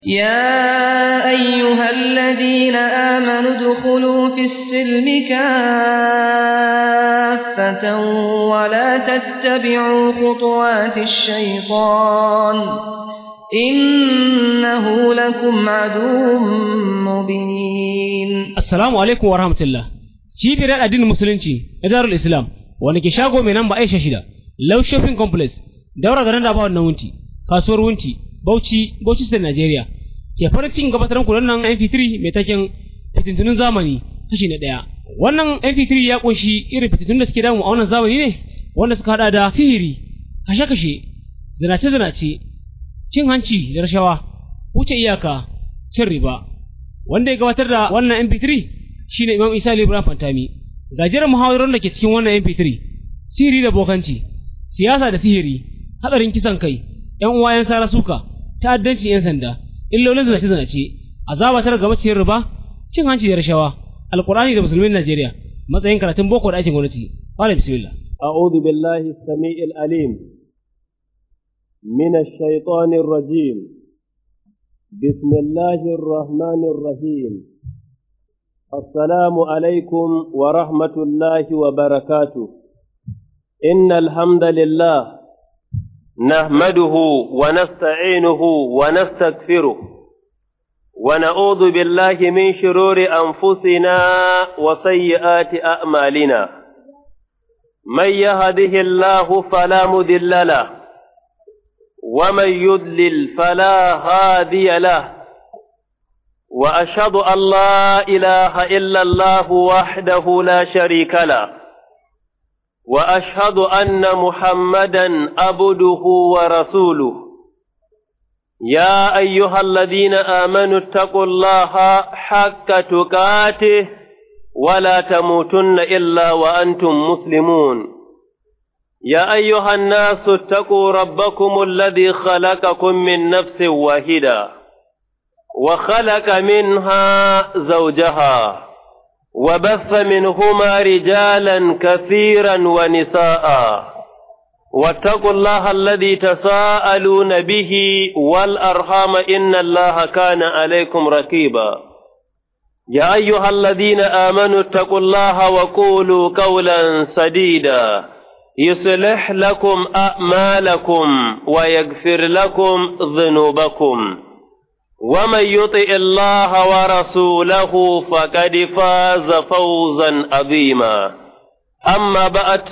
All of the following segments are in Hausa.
يا أيها الذين آمنوا ادخلوا في السلم كافة ولا تتبعوا خطوات الشيطان إنه لكم عدو مبين Assalamu alaikum wa rahmatullah. Cibiyar addinin Musulunci na Darul Islam wanda ke shago mai namba Aisha shida, Love Shopping Complex, daura garin da ba wannan wunti, kasuwar wunti, Bauchi, Bauchi State Nigeria. Ke farin cikin gabatar muku wannan MP3 mai taken fitintunin zamani kashi na ɗaya. Wannan MP3 ya kunshi irin fitintunun da suke damu a wannan zamani ne wanda suka hada da sihiri, kashe-kashe, zinace-zinace, cin hanci da rashawa, wuce iyaka, cin riba. wanda ya gabatar da wannan MP3 shine Imam Isa Ali Ibrahim Fantami gajeren muhawarar da ke cikin wannan MP3 sihiri da bokanci siyasa da sihiri hadarin kisan kai yan uwa yan sara suka ta'addanci yan sanda illolin zinace zinace azaba tar gaba ciyar riba cin hanci da rashawa alqur'ani da musulmin Najeriya matsayin karatun boko da aikin gwamnati wala bismillah أعوذ بالله السميع العليم من الشيطان الرجيم بسم الله الرحمن الرحيم السلام عليكم ورحمة الله وبركاته إن الحمد لله نحمده ونستعينه ونستغفره ونعوذ بالله من شرور أنفسنا وسيئات أعمالنا من يهده الله فلا مضل له ومن يضلل فلا هادي له واشهد ان لا اله الا الله وحده لا شريك له واشهد ان محمدا عبده ورسوله يا ايها الذين امنوا اتقوا الله حق تقاته ولا تموتن الا وانتم مسلمون يا أيها الناس اتقوا ربكم الذي خلقكم من نفس واحدة وخلق منها زوجها وبث منهما رجالا كثيرا ونساء واتقوا الله الذي تساءلون به والأرحام إن الله كان عليكم رقيبا يا أيها الذين آمنوا اتقوا الله وقولوا قولا سديدا يصلح لكم أعمالكم ويغفر لكم ذنوبكم ومن يطع الله ورسوله فقد فاز فوزا عظيما أما بعد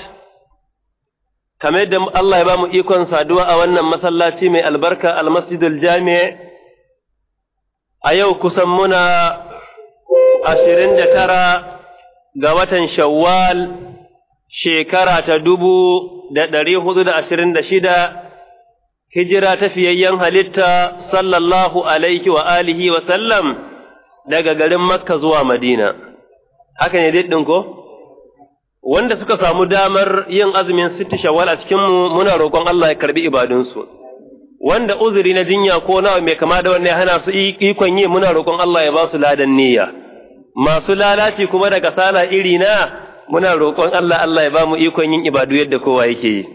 kamar da Allah ya ba mu ikon saduwa a wannan masallaci mai albarka almasjidul jami' a yau kusan muna ashirin da tara ga watan shawwal shekara ta dubu da ɗari hudu da ashirin da shida hijira ta fiyayyen halitta sallallahu alaihi wa alihi wa sallam daga garin makka zuwa madina haka ne daɗin ko wanda suka samu damar yin azumin sitti shawwal a cikinmu muna roƙon Allah ya karbi ibadunsu wanda uzuri na jinya ko nawa mai kama da wannan ya hana su ikon yi muna roƙon Allah ya ba su ladan niyya masu lalaci kuma da kasala iri na muna roƙon Allah Allah ya ba mu ikon yin ibadu yadda kowa yake yi.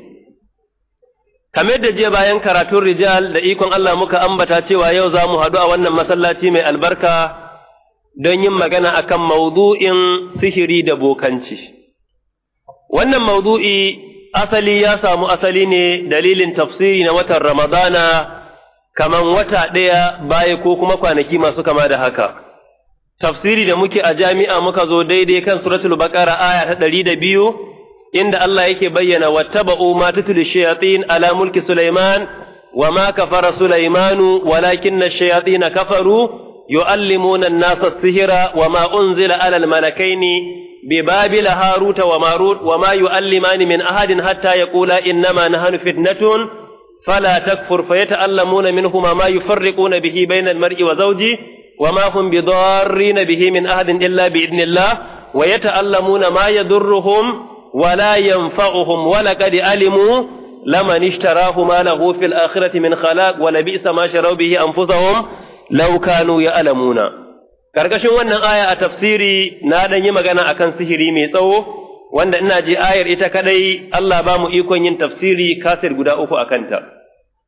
Kamar da je bayan karatun rijal da ikon Allah muka ambata cewa yau za mu haɗu a wannan masallaci mai albarka don yin magana akan maudu'in sihiri da bokanci. Wannan maudu'i asali ya samu asali ne dalilin tafsiri na watan Ramadana kaman wata ɗaya baya ko kuma kwanaki masu kama da haka. tafsiri da muke a jami'a muka zo daidai kan suratul baqara aya ta ɗari da biyu inda Allah yake bayyana wattaba'u ma tutlu shayatin ala mulki Sulaiman wa ma kafara Sulaimanu walakin ash-shayatin kafaru yu'allimuna an-nasa as-sihra wa ma unzila ala al-malakaini bi babila haruta wa marut wa ma yu'allimani min ahadin hatta yaqula innama nahnu fitnatun fala takfur fayata'allamuna minhuma ma yufarriquna bihi bayna al-mar'i wa zawjihi وما هم بضارين به من أحد إلا بإذن الله ويتألمون ما يضرهم ولا ينفعهم ولقد علموا لمن اشتراه ما له في الآخرة من خلاق ولبئس ما شروا به أنفسهم لو كانوا يعلمون karkashin wannan aya a tafsiri na dan yi magana akan sihiri mai tsawo wanda ina ji ayar ita kadai Allah ba mu ikon yin tafsiri kasir guda uku a kanta.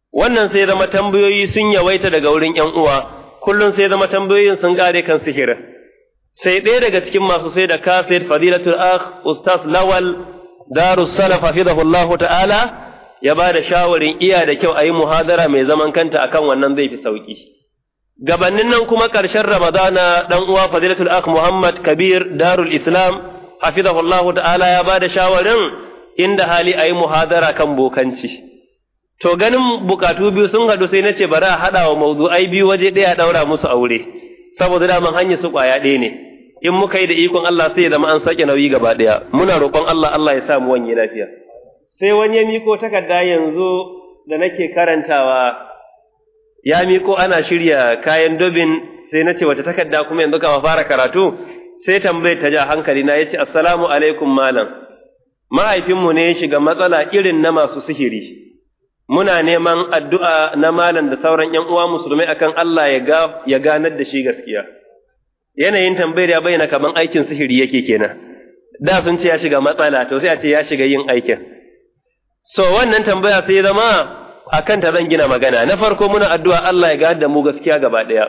wannan sai zama tambayoyi sun yawaita daga wurin ‘yan uwa, kullum sai zama tambayoyin sun ƙare kan sihirin. Sai ɗaya daga cikin masu sai da kaset fadilatul akh Ustaz Lawal Darus Salaf hafizahullahu ta'ala ya ba da shawarin iya da kyau a yi muhadara mai zaman kanta akan wannan zai fi sauki. Gabannin nan kuma ƙarshen Ramadana ɗan uwa fadilatul akh Muhammad Kabir Darul Islam hafizahullahu ta'ala ya ba da shawarin inda hali a yi muhadara kan bokanci. To ganin bukatu biyu sun haɗu sai na ce bari a haɗa wa mawdu'ai biyu waje ɗaya ɗaura musu aure, saboda daman hanyar su ƙwaya ɗaya ne. In muka yi da ikon Allah sai ya zama an sake nauyi gaba ɗaya. Muna roƙon Allah Allah ya sa mu wanye lafiya. Sai wani ya miko takarda yanzu da nake karantawa ya miko ana shirya kayan dobin sai na ce wata takarda kuma yanzu kama fara karatu sai tambayar ta ja hankali na yace assalamu alaikum malam. Mahaifinmu ne ya shiga matsala irin na masu sihiri. muna neman addu'a na malam da sauran ‘yan uwa musulmai akan Allah ya ganar da shi gaskiya. Yanayin tambayar ya bayyana kaman aikin sihiri yake kenan. Da sun ce ya shiga matsala, to sai a ce ya shiga yin aikin. So, wannan tambaya sai zama a kanta zan gina magana. Na farko muna addu'a Allah ya ganar da mu gaskiya gaba ɗaya.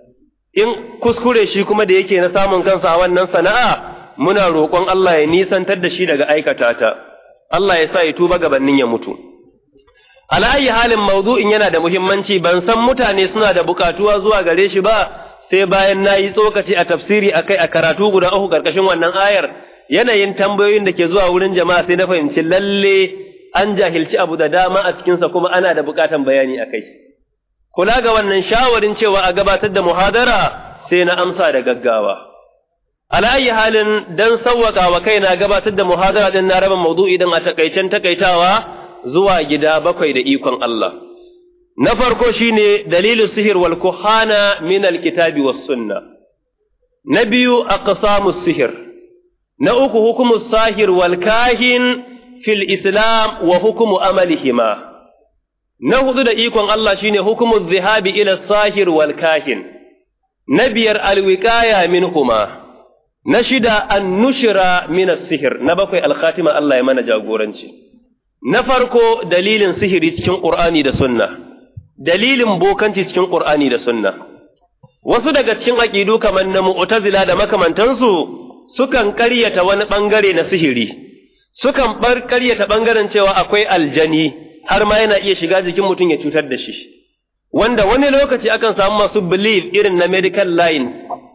In kuskure shi kuma da yake na samun kansa a wannan sana'a, muna roƙon Allah ya nisantar da shi daga aikata ta. Allah ya sa ya tuba gabanin ya mutu. Ala'ayi halin mawdu'in yana da muhimmanci ban san mutane suna da bukatuwa zuwa gare shi ba sai bayan na yi tsokaci a tafsiri a kai a karatu guda uku karkashin wannan ayar yanayin tambayoyin da ke zuwa wurin jama'a sai na fahimci lalle an jahilci abu da dama a cikinsa kuma ana da bukatan bayani a kai. Kula ga wannan shawarin cewa a gabatar da muhadara sai na amsa da gaggawa. Ala'ayi halin dan sawwaka wa kaina gabatar da muhadara din na raba maudu'i din a takaicen takaitawa zuwa gida bakwai da ikon Allah. Na farko shine dalilin sihir wal kuhana min alkitabi was sunna. Na biyu aqsamus sihir. Na uku hukumu sahir wal kahin fil islam wa hukumu amalihima. Na hudu da ikon Allah shine hukumu zihabi ila sahir wal kahin. Na biyar alwiqaya minhuma. Na shida an nushira min sihir. Na bakwai alkhatima Allah ya mana jagoranci. Na farko dalilin sihiri cikin Ƙur'ani da sunna, dalilin bokanci cikin Ƙur'ani da sunna. Wasu daga cikin aƙidu kamar na mu'tazila da makamantansu sukan ƙaryata wani ɓangare na sihiri, sukan bar ƙaryata ɓangaren cewa akwai aljani har ma yana iya shiga jikin mutum ya cutar da shi. Wanda wani lokaci akan samu masu belief irin na medical line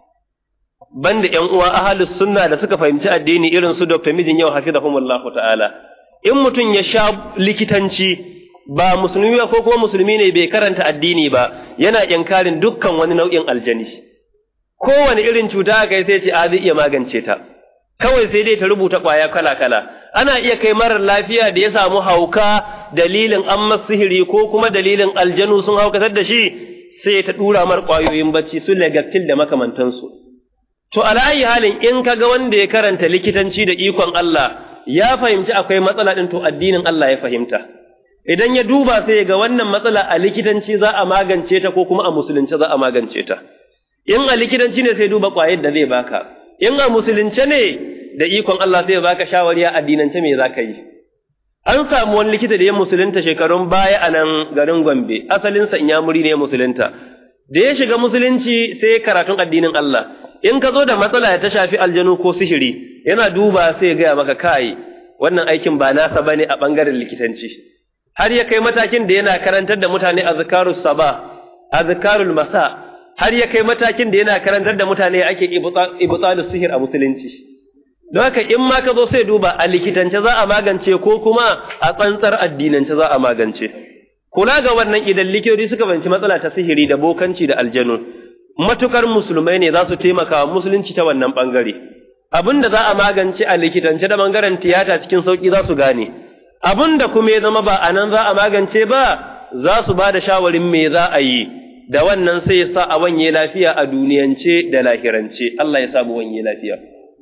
banda ‘yan uwa ahalus sunna da suka fahimci addini irin su Dr. Mijin yau hafizahumullahu ta'ala. in mutum ya sha likitanci ba musulmi ba ko kuma musulmi ne bai karanta addini ba yana inkarin dukkan wani nau'in aljani kowane irin cuta aka yi sai ce a zai iya magance ta kawai sai dai ta rubuta ƙwaya kala kala ana iya kai marar lafiya da ya samu hauka dalilin an sihiri ko kuma dalilin aljanu sun haukatar da shi sai ta dura mar ƙwayoyin bacci su legattil da makamantansu to ala'ayi halin in kaga wanda ya karanta likitanci da ikon Allah ya fahimci akwai matsala ɗin to addinin Allah ya fahimta. Idan ya duba sai ga wannan matsala a likitanci za a magance ta ko kuma a musulunci za a magance ta. In a likitanci ne sai duba ƙwayar da zai baka, in a musulunce ne da ikon Allah sai baka shawari a addinance me za ka yi. An samu wani likita da ya musulunta shekarun baya a nan garin Gombe, asalinsa inyamuri ne ya musulunta. Da ya shiga musulunci sai karatun addinin Allah, in ka zo da matsala ta shafi aljanu ko sihiri, yana duba sai ya gaya maka kai wannan aikin ba nasa bane a bangaren likitanci har ya kai matakin da yana karantar da mutane azkarus saba azkarul masa har ya kai matakin da yana karantar da mutane ake ibtalus sihir a musulunci don haka in ma ka zo sai duba a likitance za a magance ko kuma a tsantsar addinance za a magance kula ga wannan idan likitoci suka fahimci matsala ta sihiri da bokanci da aljanu matukar musulmai ne za su taimaka wa musulunci ta wannan bangare abin da za a magance a likitance da bangaren tiyata cikin sauƙi za su gane, abin da kuma ya zama ba a nan za a magance ba za su ba da shawarin me za a yi, da wannan sai ya sa a wanye lafiya a duniyance da lahirance, Allah ya samu wanye lafiya.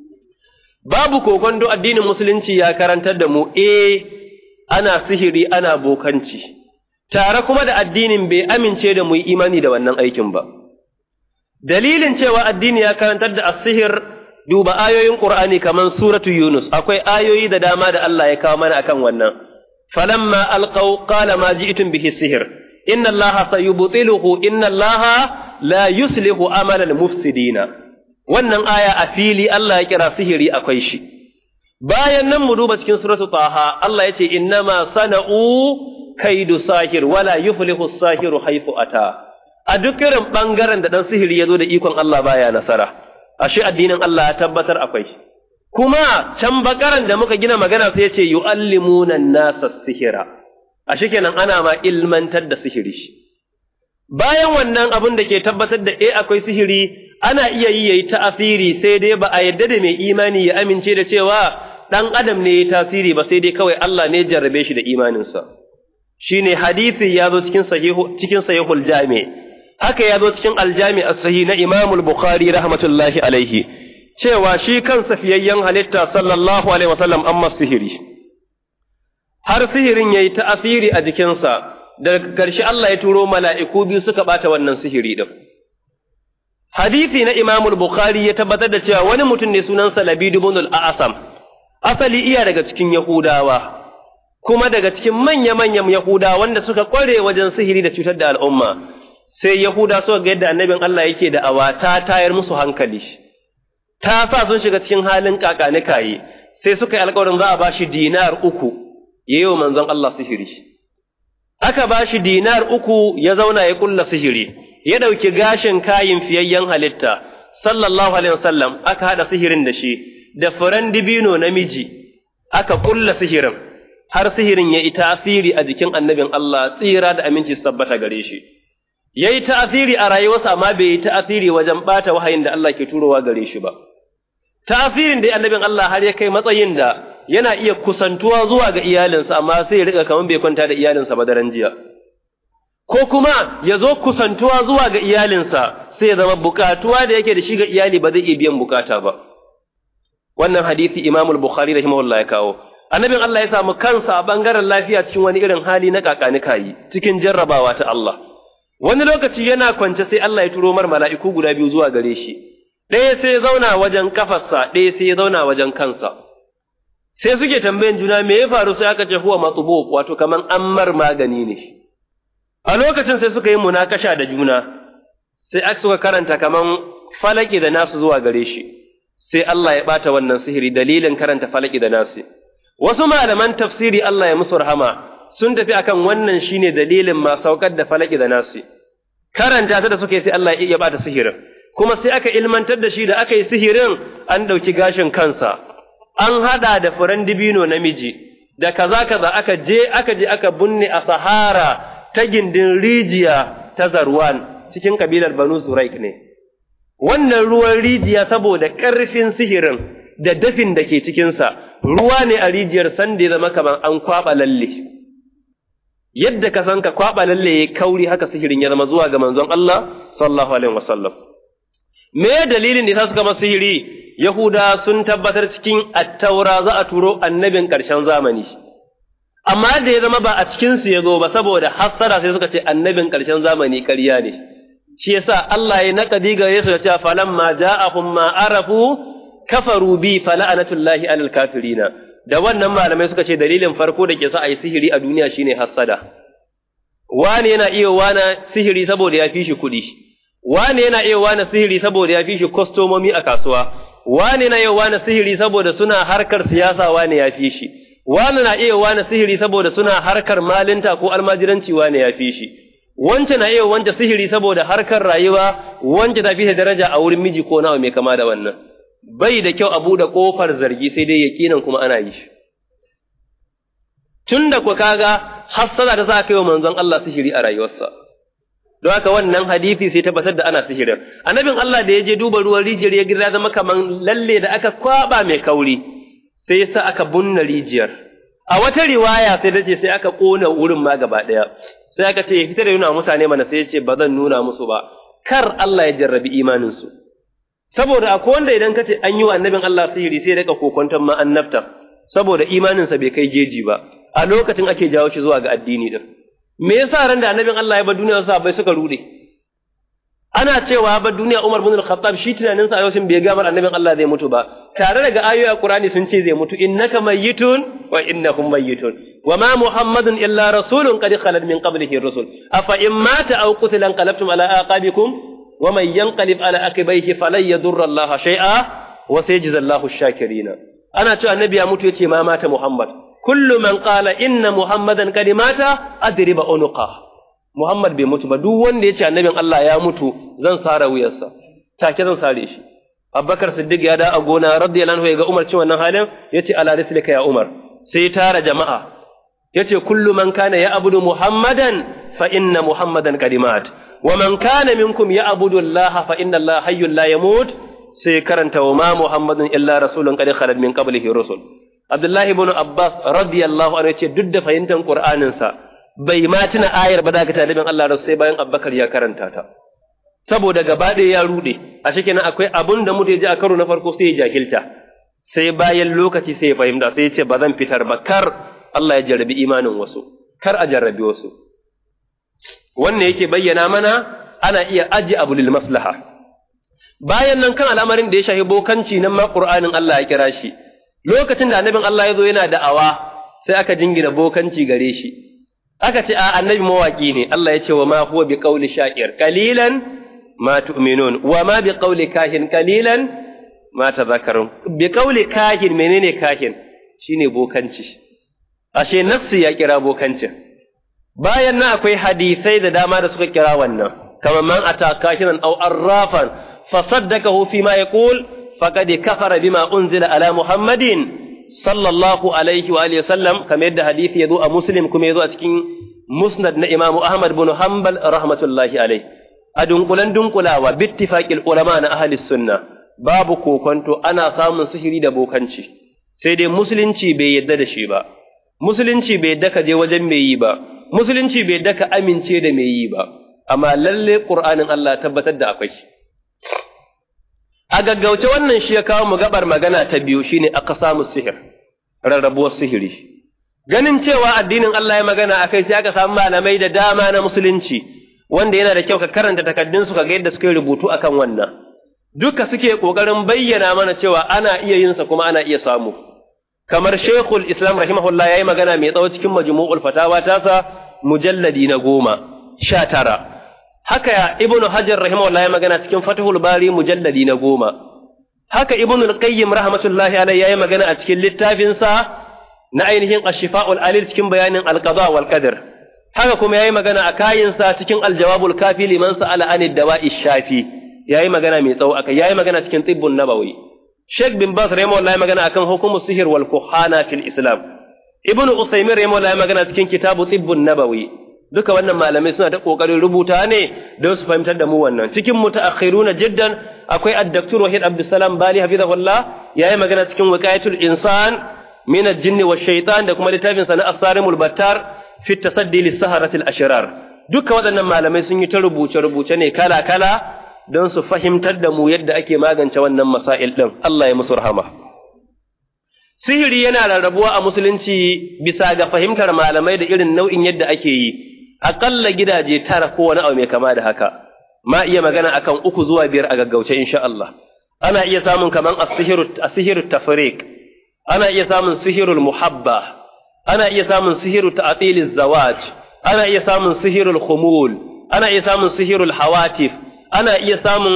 Babu kokondo addinin musulunci ya karantar da mu, e ana sihiri ana bokanci, tare kuma da addinin bai amince da mu yi imani da wannan aikin ba. Dalilin cewa addini ya karantar da asihir duba ayoyin Qur'ani kaman suratu Yunus akwai ayoyi da dama da Allah ya kawo mana akan wannan falamma alqaw qala ma ji'tum bihi sihir inna allaha sayubtiluhu inna allaha la yuslihu amalal mufsidina wannan aya a fili Allah ya kira sihiri akwai shi bayan nan mu duba cikin suratu taha Allah ya ce innama sana'u kaidu sahir wala yuflihu sahiru haifu ata a duk irin bangaren da dan sihiri ya zo da ikon Allah baya nasara ashe addinin Allah ya tabbatar akwai kuma can bakaran da muka gina magana sai ya ce yu'allimuna nasa sihira ashe kenan ana ma ilmantar da sihiri bayan wannan abin da ke tabbatar da eh akwai sihiri ana iya yi yayi ta'asiri sai dai ba a yadda da mai imani ya amince da cewa dan adam ne ya tasiri ba sai dai kawai Allah ne jarrabe shi da imaninsa shine hadisi ya zo cikin sahihu cikin sahihul jami haka ya zo cikin aljami as-sahih na Imam al-Bukhari rahmatullahi alaihi cewa shi kansa fiyayyen halitta sallallahu alaihi wasallam amma sihiri har sihirin yayi ta'asiri a jikinsa daga ƙarshe Allah ya turo mala'iku biyu suka ɓata wannan sihiri ɗin. Hadisi na Imam Bukhari ya tabbatar da cewa wani mutum ne sunansa Labidu ibn al-Asam, asali iya daga cikin Yahudawa, kuma daga cikin manya-manyan Yahudawa wanda suka ƙware wajen sihiri da cutar da al'umma, sai Yahuda suka ga yadda annabin Allah yake da awa ta tayar musu hankali. Ta sa sun shiga cikin halin kakanikaye, sai suka yi alƙawarin za a ba shi dinar uku, ya yi wa manzon Allah sihiri. aka ba shi dinar uku ya zauna ya kulla sihiri, ya ɗauki gashin kayin fiyayyen halitta, sallallahu alaihi wasallam aka haɗa sihirin da shi, da furen dibino namiji, aka kulla sihirin, har sihirin ya yi tasiri a jikin annabin Allah tsira da aminci su tabbata gare shi. Ya yi ta'asiri a rayuwarsa amma bai yi ta'asiri wajen ɓata wahayin da Allah ke turowa gare shi ba. Ta'asirin da annabin Allah har ya kai matsayin da yana iya kusantuwa zuwa ga iyalinsa amma sai ya riƙa kamar bai kwanta da iyalinsa ba daren jiya. Ko kuma ya zo kusantuwa zuwa ga iyalinsa sai ya zama bukatuwa da yake da shi ga iyali ba zai iya biyan bukata ba. Wannan hadisi Imamul Bukhari rahimahullah ya kawo. Annabin Allah ya samu kansa a bangaren lafiya cikin wani irin hali na kakanikayi cikin jarrabawa ta Allah. Wani lokaci yana kwance sai Allah ya turo mar mala'iku guda biyu zuwa gare shi. Ɗaya sai ya zauna wajen kafarsa, ɗaya sai ya zauna wajen kansa. sai suke tambayan juna me ya faru sai aka ce huwa matsubo wato kaman ammar magani ne a lokacin sai suka yi munakasha da juna sai aka suka karanta kaman falaki da nasu zuwa gare shi sai Allah ya bata wannan sihiri dalilin karanta falaki da nasu wasu malaman tafsiri Allah ya musu rahama sun tafi akan wannan shine dalilin ma saukar da falaki da nasu karanta ta da suka yi sai Allah ya bata sihirin kuma sai aka ilmantar da shi da aka yi sihirin an ɗauki gashin kansa an haɗa da furen dibino namiji, da kaza kaza aka je aka je aka bunne a Sahara ta gindin rijiya ta Zarwan cikin kabilar Banu Zuraik ne. Wannan ruwan rijiya saboda ƙarfin sihirin da dafin da ke cikinsa, ruwa ne a rijiyar sanda ya zama kamar an kwaɓa lalle. Yadda ka san ka kwaɓa lalle ya kauri haka sihirin ya zama zuwa ga manzon Allah sallallahu alaihi wasallam. Me dalilin da ya suka masa sihiri? Yahuda sun tabbatar cikin attaura za a turo annabin ƙarshen zamani. Amma da ya zama ba a cikinsu ya zo ba saboda hassara sai suka ce annabin ƙarshen zamani ƙarya ne. Shi yasa Allah ya naƙadi ga Yesu da cewa falamma ja'ahum ma arafu kafaru bi fala'anatullahi alal kafirina. Da wannan malamai suka ce dalilin farko da ke sa a yi sihiri a duniya shine hassada. Wani yana iya wana sihiri saboda ya fi shi kuɗi. Wani yana iya wana sihiri saboda ya fi shi kwastomomi a kasuwa. wani na yau wani sihiri saboda suna harkar siyasa wani ya fi shi, wani na iya wani sihiri saboda suna harkar malinta ko almajiranci wani ya fi shi, wance na iya wance sihiri saboda harkar rayuwa wance ta fi daraja a wurin miji ko nawa mai kama da wannan. Bai da kyau a buɗe ƙofar zargi sai dai yaƙinan kuma ana yi shi. Tun da ku kaga hassada ta sa kai wa manzon Allah sihiri a rayuwarsa. don haka wannan hadisi sai tabbatar da ana sihirin annabin Allah da ya je duba ruwan rijiyar ya gira zama kaman lalle da aka kwaba mai kauri sai ya sa aka bunna rijiyar a wata riwaya sai dace sai aka kona wurin ma gaba daya sai aka ce ya fitar da nuna mutane mana sai ya ce ba zan nuna musu ba kar Allah ya jarrabi imanin su saboda akwai wanda idan ka ce an yi wa annabin Allah sihiri sai rika kokonton ma annabta saboda imaninsa bai kai geji ba a lokacin ake jawo shi zuwa ga addini din me yasa ran da annabin Allah ya bar duniya sa bai suka rude ana cewa ba duniya Umar bin Al-Khattab shi tunanin sa a yau bai ga mar annabin Allah zai mutu ba tare daga ayoyi a Qur'ani sun ce zai mutu innaka mayyitun wa innahum mayyitun wa ma muhammadun illa rasulun qad khalat min qablihi rusul afa in mata aw qutila anqalabtum ala aqabikum wa man yanqalib ala aqibayhi falan yadurra Allah shay'a wa sayajzi Allahu ash-shakirin ana cewa annabi ya mutu yace ma mata muhammad kullu man qala inna muhammadan qad mata adriba unuqa muhammad bai mutu ba duk wanda yace annabin Allah ya mutu zan sare wuyarsa take zan sare shi Abubakar Siddiq ya da a gona radiyallahu anhu ya ga Umar cin wannan halin yace ala rislika ya Umar sai tara jama'a yace kullu man kana ya abudu Muhammadan fa inna Muhammadan qadimat wa man kana minkum ya abudu Allah fa inna Allah hayyul la yamut sai karanta wa ma Muhammadun illa rasulun qad khalat min qablihi rusul Abdullah ibn Abbas radiyallahu anhu yace duk da fahimtar Qur'anin sa bai ma tuna ayar ba da ga talibin Allah sai bayan Abubakar ya karanta ta saboda gaba ɗaya ya ruɗe a cikin akwai abun da mutum ya ji a karo na farko sai ya jahilta sai bayan lokaci sai ya fahimta sai ya ce ba zan fitar ba kar Allah ya jarrabi imanin wasu kar a jarrabi wasu wannan yake bayyana mana ana iya aji abu lil maslaha bayan nan kan al'amarin da ya shafi bokanci nan ma Qur'anin Allah ya kira shi lokacin da annabin Allah ya zo yana da'awa sai aka jingina bokanci gare shi aka ce a annabi mawaki ne Allah ya ce wa ma huwa bi qawli sha'ir qalilan ma tu'minun wa ma bi qawli kahin qalilan ma tadhakkarun bi qawli kahin menene kahin shine bokanci ashe nafsi ya kira bokancin bayan nan akwai hadisai da dama da suka kira wannan kamar man ata kahinan aw arrafan fasaddakahu fi ma yaqul faqad kafara bima unzila ala muhammadin sallallahu alaihi wa alihi wasallam kamar yadda hadisi yazo a muslim kuma yazo a cikin musnad na imamu ahmad bin hanbal rahmatullahi alaihi a dunkulan dunkulawa bittifaqil ulama na ahli sunna babu kokonto ana samun sihiri da bokanci sai dai musulunci bai yadda da shi ba musulunci bai yadda ka je wajen mai yi ba musulunci bai yadda ka amince da mai yi ba amma lalle qur'anin Allah tabbatar da akwai a gaggauce wannan shi ya kawo mu gabar magana ta biyu shine aka samu sihir rarrabuwar sihiri ganin cewa addinin Allah ya magana akai sai aka samu malamai da dama na musulunci wanda yana da kyau ka karanta takaddun su ka ga yadda suka yi rubutu akan wannan duka suke kokarin bayyana mana cewa ana iya yin sa kuma ana iya samu kamar Sheikhul Islam rahimahullah yayi magana mai tsawo cikin Majmu'ul Fatawa tasa mujalladi na goma sha tara haka ibnu hajar rahimahullah ya magana cikin fathul bari mujalladi na goma haka ibnu al-qayyim rahmatullahi alayhi yayi magana a cikin littafin sa na ainihin ash-shifa'ul alil cikin bayanin al-qada wal qadar haka kuma yayi magana a kayin sa cikin al-jawabul kafi liman sa'ala anid dawa'i shafi yayi magana mai tsawo akai yayi magana cikin tibbun nabawi Sheikh bin Baz rahimahullah ya magana akan hukumu sihir wal kuhana fil Islam Ibn Usaymin rahimahullah ya magana cikin kitabu tibbun nabawi duka wannan malamai suna da kokarin rubuta ne don su fahimtar da mu wannan cikin mutaakhiruna jiddan akwai ad-daktur Wahid Abdulsalam Bali hafizahullah yayi magana cikin wiqayatul insan min al-jinn wa shaytan da kuma littafin sa na asarimul battar fi tasaddi lis-saharati al-ashrar duka waɗannan malamai sun yi ta rubuce rubuce ne kala kala don su fahimtar da mu yadda ake magance wannan masail din Allah ya musu rahama sihiri yana rarrabuwa a musulunci bisa ga fahimtar malamai da irin nau'in yadda ake yi aƙalla gidaje tara ko wani abu mai kama da haka ma iya magana akan uku zuwa biyar a gaggauce insha Allah ana iya samun kaman as-sihiru tafriq ana iya samun sihirul muhabba ana iya samun sihiru ta'tiliz zawaj ana iya samun sihirul khumul ana iya samun sihirul hawatif ana iya samun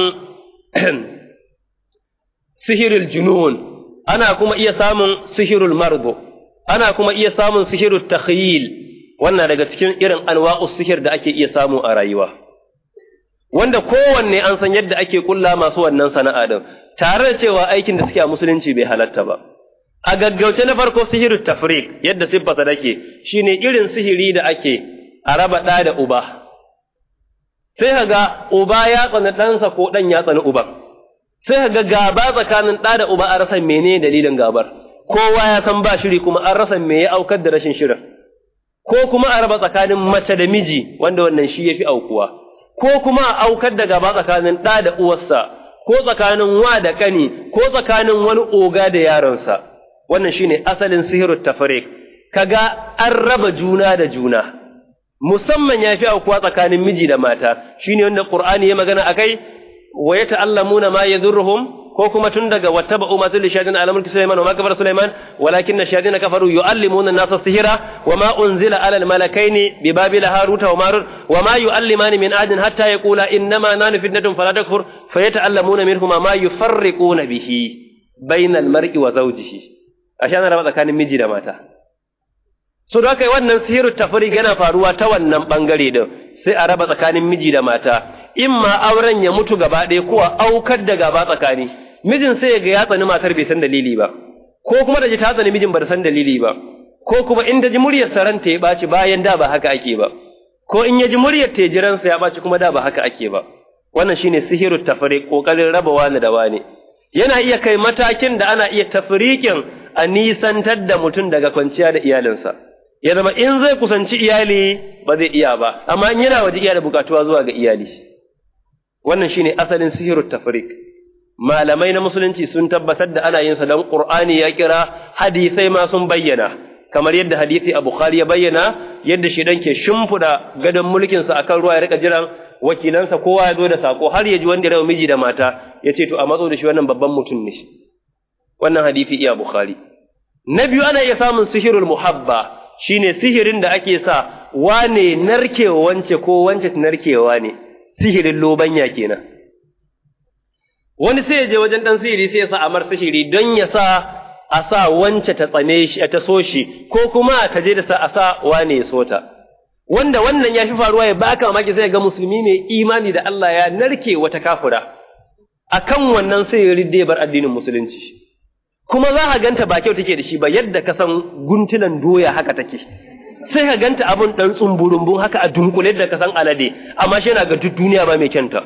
sihirul junun ana kuma iya samun sihirul mardu ana kuma iya samun sihirul takhyil wannan daga cikin irin anwa'us sihir da ake iya samu a rayuwa wanda kowanne an san yadda ake kulla masu wannan sana'a din tare da cewa aikin da suke a musulunci bai halatta ba a gaggauce na farko sihirut tafriq yadda siffarsa take shine irin sihiri da ake a raba ɗa da uba sai ka ga uba ya tsani ɗansa ko ɗan ya tsani uban sai ka ga gaba tsakanin ɗa da uba an rasa mene dalilin gabar kowa ya san ba shiri kuma an rasa me ya aukar da rashin shirin ko kuma a raba tsakanin mace da miji wanda wannan shi yafi aukuwa ko kuma a aukar da gaba tsakanin ɗa da uwarsa ko tsakanin wa da ƙani ko tsakanin wani oga da yaronsa wannan shine asalin sihirut tafriq kaga an raba juna da juna musamman yafi aukuwa tsakanin miji da mata shine wanda qur'ani ya magana akai wa yata'allamuna ma yadhurruhum ko kuma tun daga wattaba umma zil shayadin ala mulki sulaiman wa ma kafara sulaiman walakinna shayadin kafaru yuallimuna an-nasa sihra wa ma unzila ala al-malakaini bi babil haruta wa marut wa ma yuallimani min adin hatta yaqula innama nanu fitnatun fala takfur fayata'allamuna minhuma ma yufarriquna bihi bainal mar'i wa zawjihi ashe ana raba tsakanin miji da mata so da kai wannan sihiru tafriq yana faruwa ta wannan bangare din sai a raba tsakanin miji da mata imma auren ya mutu gaba ɗaya ko a aukar da gaba tsakani mijin sai ya ga ya tsani matar bai san dalili ba ko kuma da ji ta tsani mijin ba da san dalili ba ko kuma in da ji muryar saranta ya ɓaci bayan da ba haka ake ba ko in ya ji muryar ta jiransa ya ɓaci kuma da ba haka ake ba wannan shine sihiru tafriq kokarin raba wani da wani yana iya kai matakin da ana iya tafrikin a nisantar da mutum daga kwanciya da iyalinsa ya zama in zai kusanci iyali ba zai iya ba amma in yana waje iya da bukatuwa zuwa ga iyali wannan shine asalin sihiru tafriq malamai na musulunci sun tabbatar da ana yin sa dan qur'ani ya kira hadisai ma sun bayyana kamar yadda hadisi a bukhari ya bayyana yadda shi dan ke shimfida gadon mulkin sa akan ruwa ya rika jiran wakilansa kowa ya zo da sako har ya ji wanda ya miji da mata ya ce to a matso da shi wannan babban mutum ne wannan hadisi iya bukhari na biyu ana iya samun sihirul muhabba shine sihirin da ake sa wane narkewa wance ko wance narkewa ne sihirin lobanya kenan wani sai ya je wajen dan sihiri sai ya sa amar sihiri don ya sa a sa wance ta tsane shi ta so shi ko kuma ta je da sa a sa wane ya so ta wanda wannan ya fi faruwa ya baka mamaki sai ga musulmi mai imani da Allah ya narke wata kafura akan wannan sai ya ridde bar addinin musulunci kuma za ka ganta ba kyau take da shi ba yadda ka san guntulan doya haka take sai ka ganta abun dan tsumburumbun haka a dunkule da ka san alade amma shi yana ga duk duniya ba mai kyanta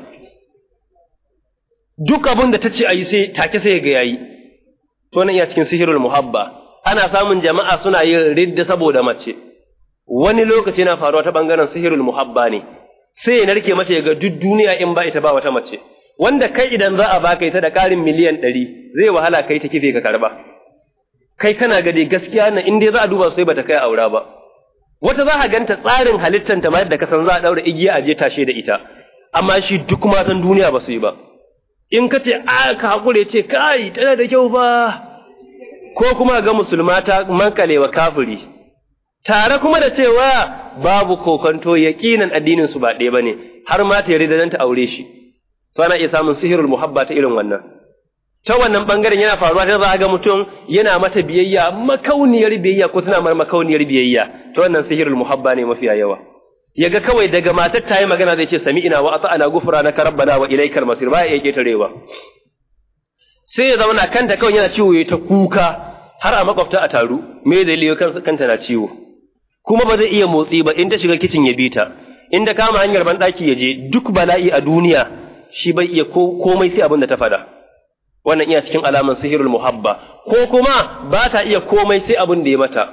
duk abun da ta ce ayi sai take sai ga yayi to nan iya cikin sihirul muhabba ana samun jama'a suna yin ridda saboda mace wani lokaci na faruwa ta bangaren sihirul muhabba ne sai ya narke mata ya ga duk duniya in ba ita ba wata mace wanda kai idan za a baka ita da ƙarin miliyan ɗari zai wahala kai ta kife ka karba kai kana gade gaskiya na in dai za a duba sai bata kai aura ba wata za a ganta tsarin halittanta ma yadda ka san za a ɗaura igiya a je tashe da ita amma shi duk matan duniya ba su yi ba in ka ce a ka haƙure ce kai tana da kyau ba ko kuma ga musulma ta mankalewa kafiri tare kuma da cewa babu kokonto yaƙinan addinin su ba ɗaya bane har ma ta yarda dan ta aure shi to ana iya samun sihirul muhabba ta irin wannan ta wannan bangaren yana faruwa ta za ga mutum yana mata biyayya makauniyar biyayya ko tana mar makauniyar biyayya ta wannan sihirul muhabba ne mafiya yawa yaga kawai daga matar ta yi magana zai ce sami'ina wa ata'ana gufranaka rabbana wa ilaikal masir ba ya ketarewa sai ya zauna kanta kawai yana ciwo ya ta kuka har a makwabta a taru me dalilin kanta na ciwo kuma ba zai iya motsi ba in ta shiga kicin ya bi ta in ta kama hanyar banɗaki ya je duk bala'i a duniya shi bai iya komai sai abin da ta faɗa wannan iya cikin alaman sihirul muhabba ko kuma ba ta iya komai sai abin da ya mata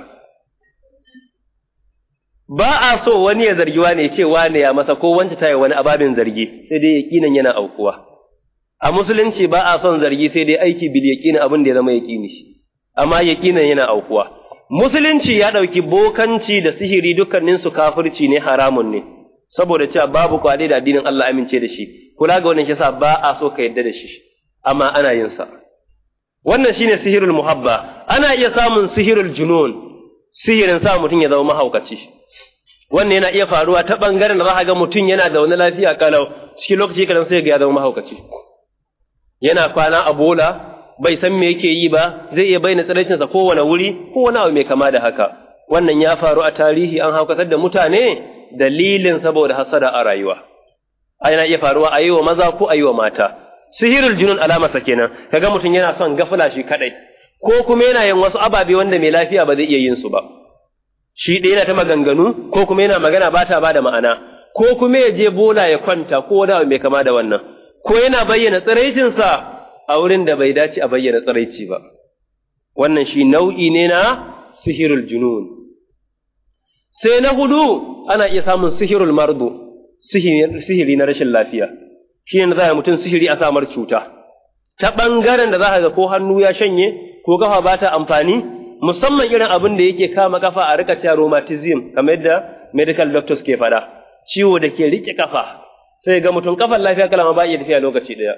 ba a so wani ya zargi wane ya ce wane ya masa ko wance ta yi wani ababin zargi sai dai yaƙinan yana aukuwa a musulunci ba a son zargi sai dai aiki bil yaƙinin abin da ya zama yaƙini shi amma yaƙinan yana aukuwa musulunci ya ɗauki bokanci da sihiri dukkaninsu kafirci ne haramun ne saboda cewa babu kwade da addinin Allah amince da shi kula ga wannan shi yasa ba a so ka yadda da shi amma ana yin sa wannan shine sihirul muhabba ana iya samun sihirul junun sihirin sa mutum ya zama mahaukaci wannan yana iya faruwa ta bangaren da za ga mutum yana da wani lafiya kalau cikin lokaci kadan sai ga ya zama mahaukaci yana kwana a bola bai san me yake yi ba zai iya bayyana tsiraicinsa kowane wuri ko wani abu mai kama da haka wannan ya faru a tarihi an haukatar da mutane dalilin saboda hasada a rayuwa yana iya faruwa a yi wa maza ko a yi wa mata sihirul junun alamarsa kenan kaga mutum yana son gafula shi kadai ko kuma yana yin wasu ababe wanda mai lafiya ba zai iya yin su ba shi ɗaya yana ta maganganu ko kuma yana magana ba ta ba da ma'ana ko kuma ya je bola ya kwanta ko wani abu mai kama da wannan ko yana bayyana tsiraicinsa a wurin da bai dace a bayyana tsiraici ba wannan shi nau'i ne na sihirul junun sai na hudu ana iya samun sihirul mardu sihiri na rashin lafiya shi ne za a mutum sihiri a samar cuta ta ɓangaren da za a ga ko hannu ya shanye ko kafa ba ta amfani musamman irin abin da yake kama kafa a rika cewa rheumatism kamar yadda medical doctors ke faɗa ciwo da ke rike kafa sai ga mutum kafan lafiya kalama ba iya tafiya lokaci ɗaya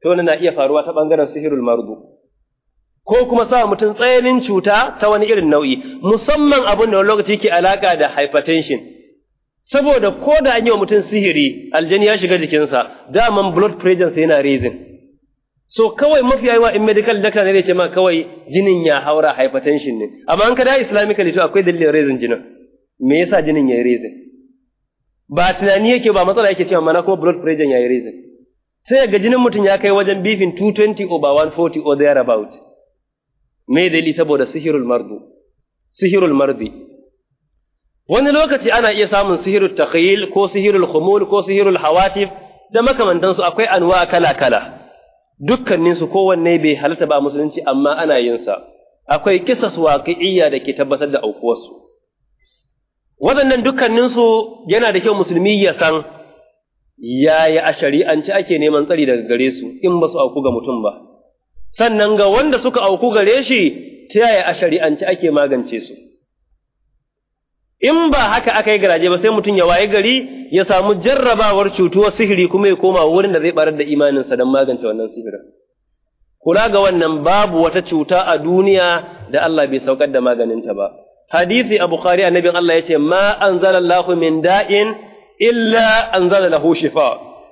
to wannan na iya faruwa ta bangaren sihirul mardu ko kuma sa mutum tsayanin cuta ta wani irin nau'i musamman abin da wani lokaci ke alaka da hypertension saboda ko da an yi wa mutum sihiri aljani ya shiga jikinsa daman blood pressure sai yana raising so kawai mafi yawa in medical doctor ne zai ce ma kawai jinin ya haura hypertension ne amma an ka da islamically to akwai dalilin raising jinin me yasa jinin ya yi raising ba tunani yake ba matsala yake cewa mana kuma blood pressure ya yi raising sai ga jinin mutum ya kai wajen bifin 220 over 140 or thereabout me dalili saboda sihirul mardu sihirul mardi wani lokaci ana iya samun sihirul takhyil ko sihirul khumul ko sihirul hawatif da makamantansu akwai anwa kala kala dukkanin su kowanne bai halatta ba musulunci amma ana yin sa akwai kisas waqi'iyya da ke tabbatar da aukuwarsu waɗannan dukkanin su yana da kyau musulmi ya san yaya a shari'ance ake neman tsari daga gare su in ba su auku ga mutum ba sannan ga wanda suka auku gare shi ta yaya a shari'ance ake magance su in ba haka aka yi garaje ba sai mutum ya waye gari ya samu jarrabawar cutuwar sihiri kuma ya koma wurin da zai barar da imaninsa don magance wannan sihirin kula ga wannan babu wata cuta a duniya da Allah bai saukar da maganinta ba hadisi a bukhari annabin Allah yace ma anzalallahu min da'in illa anzala lahu shifa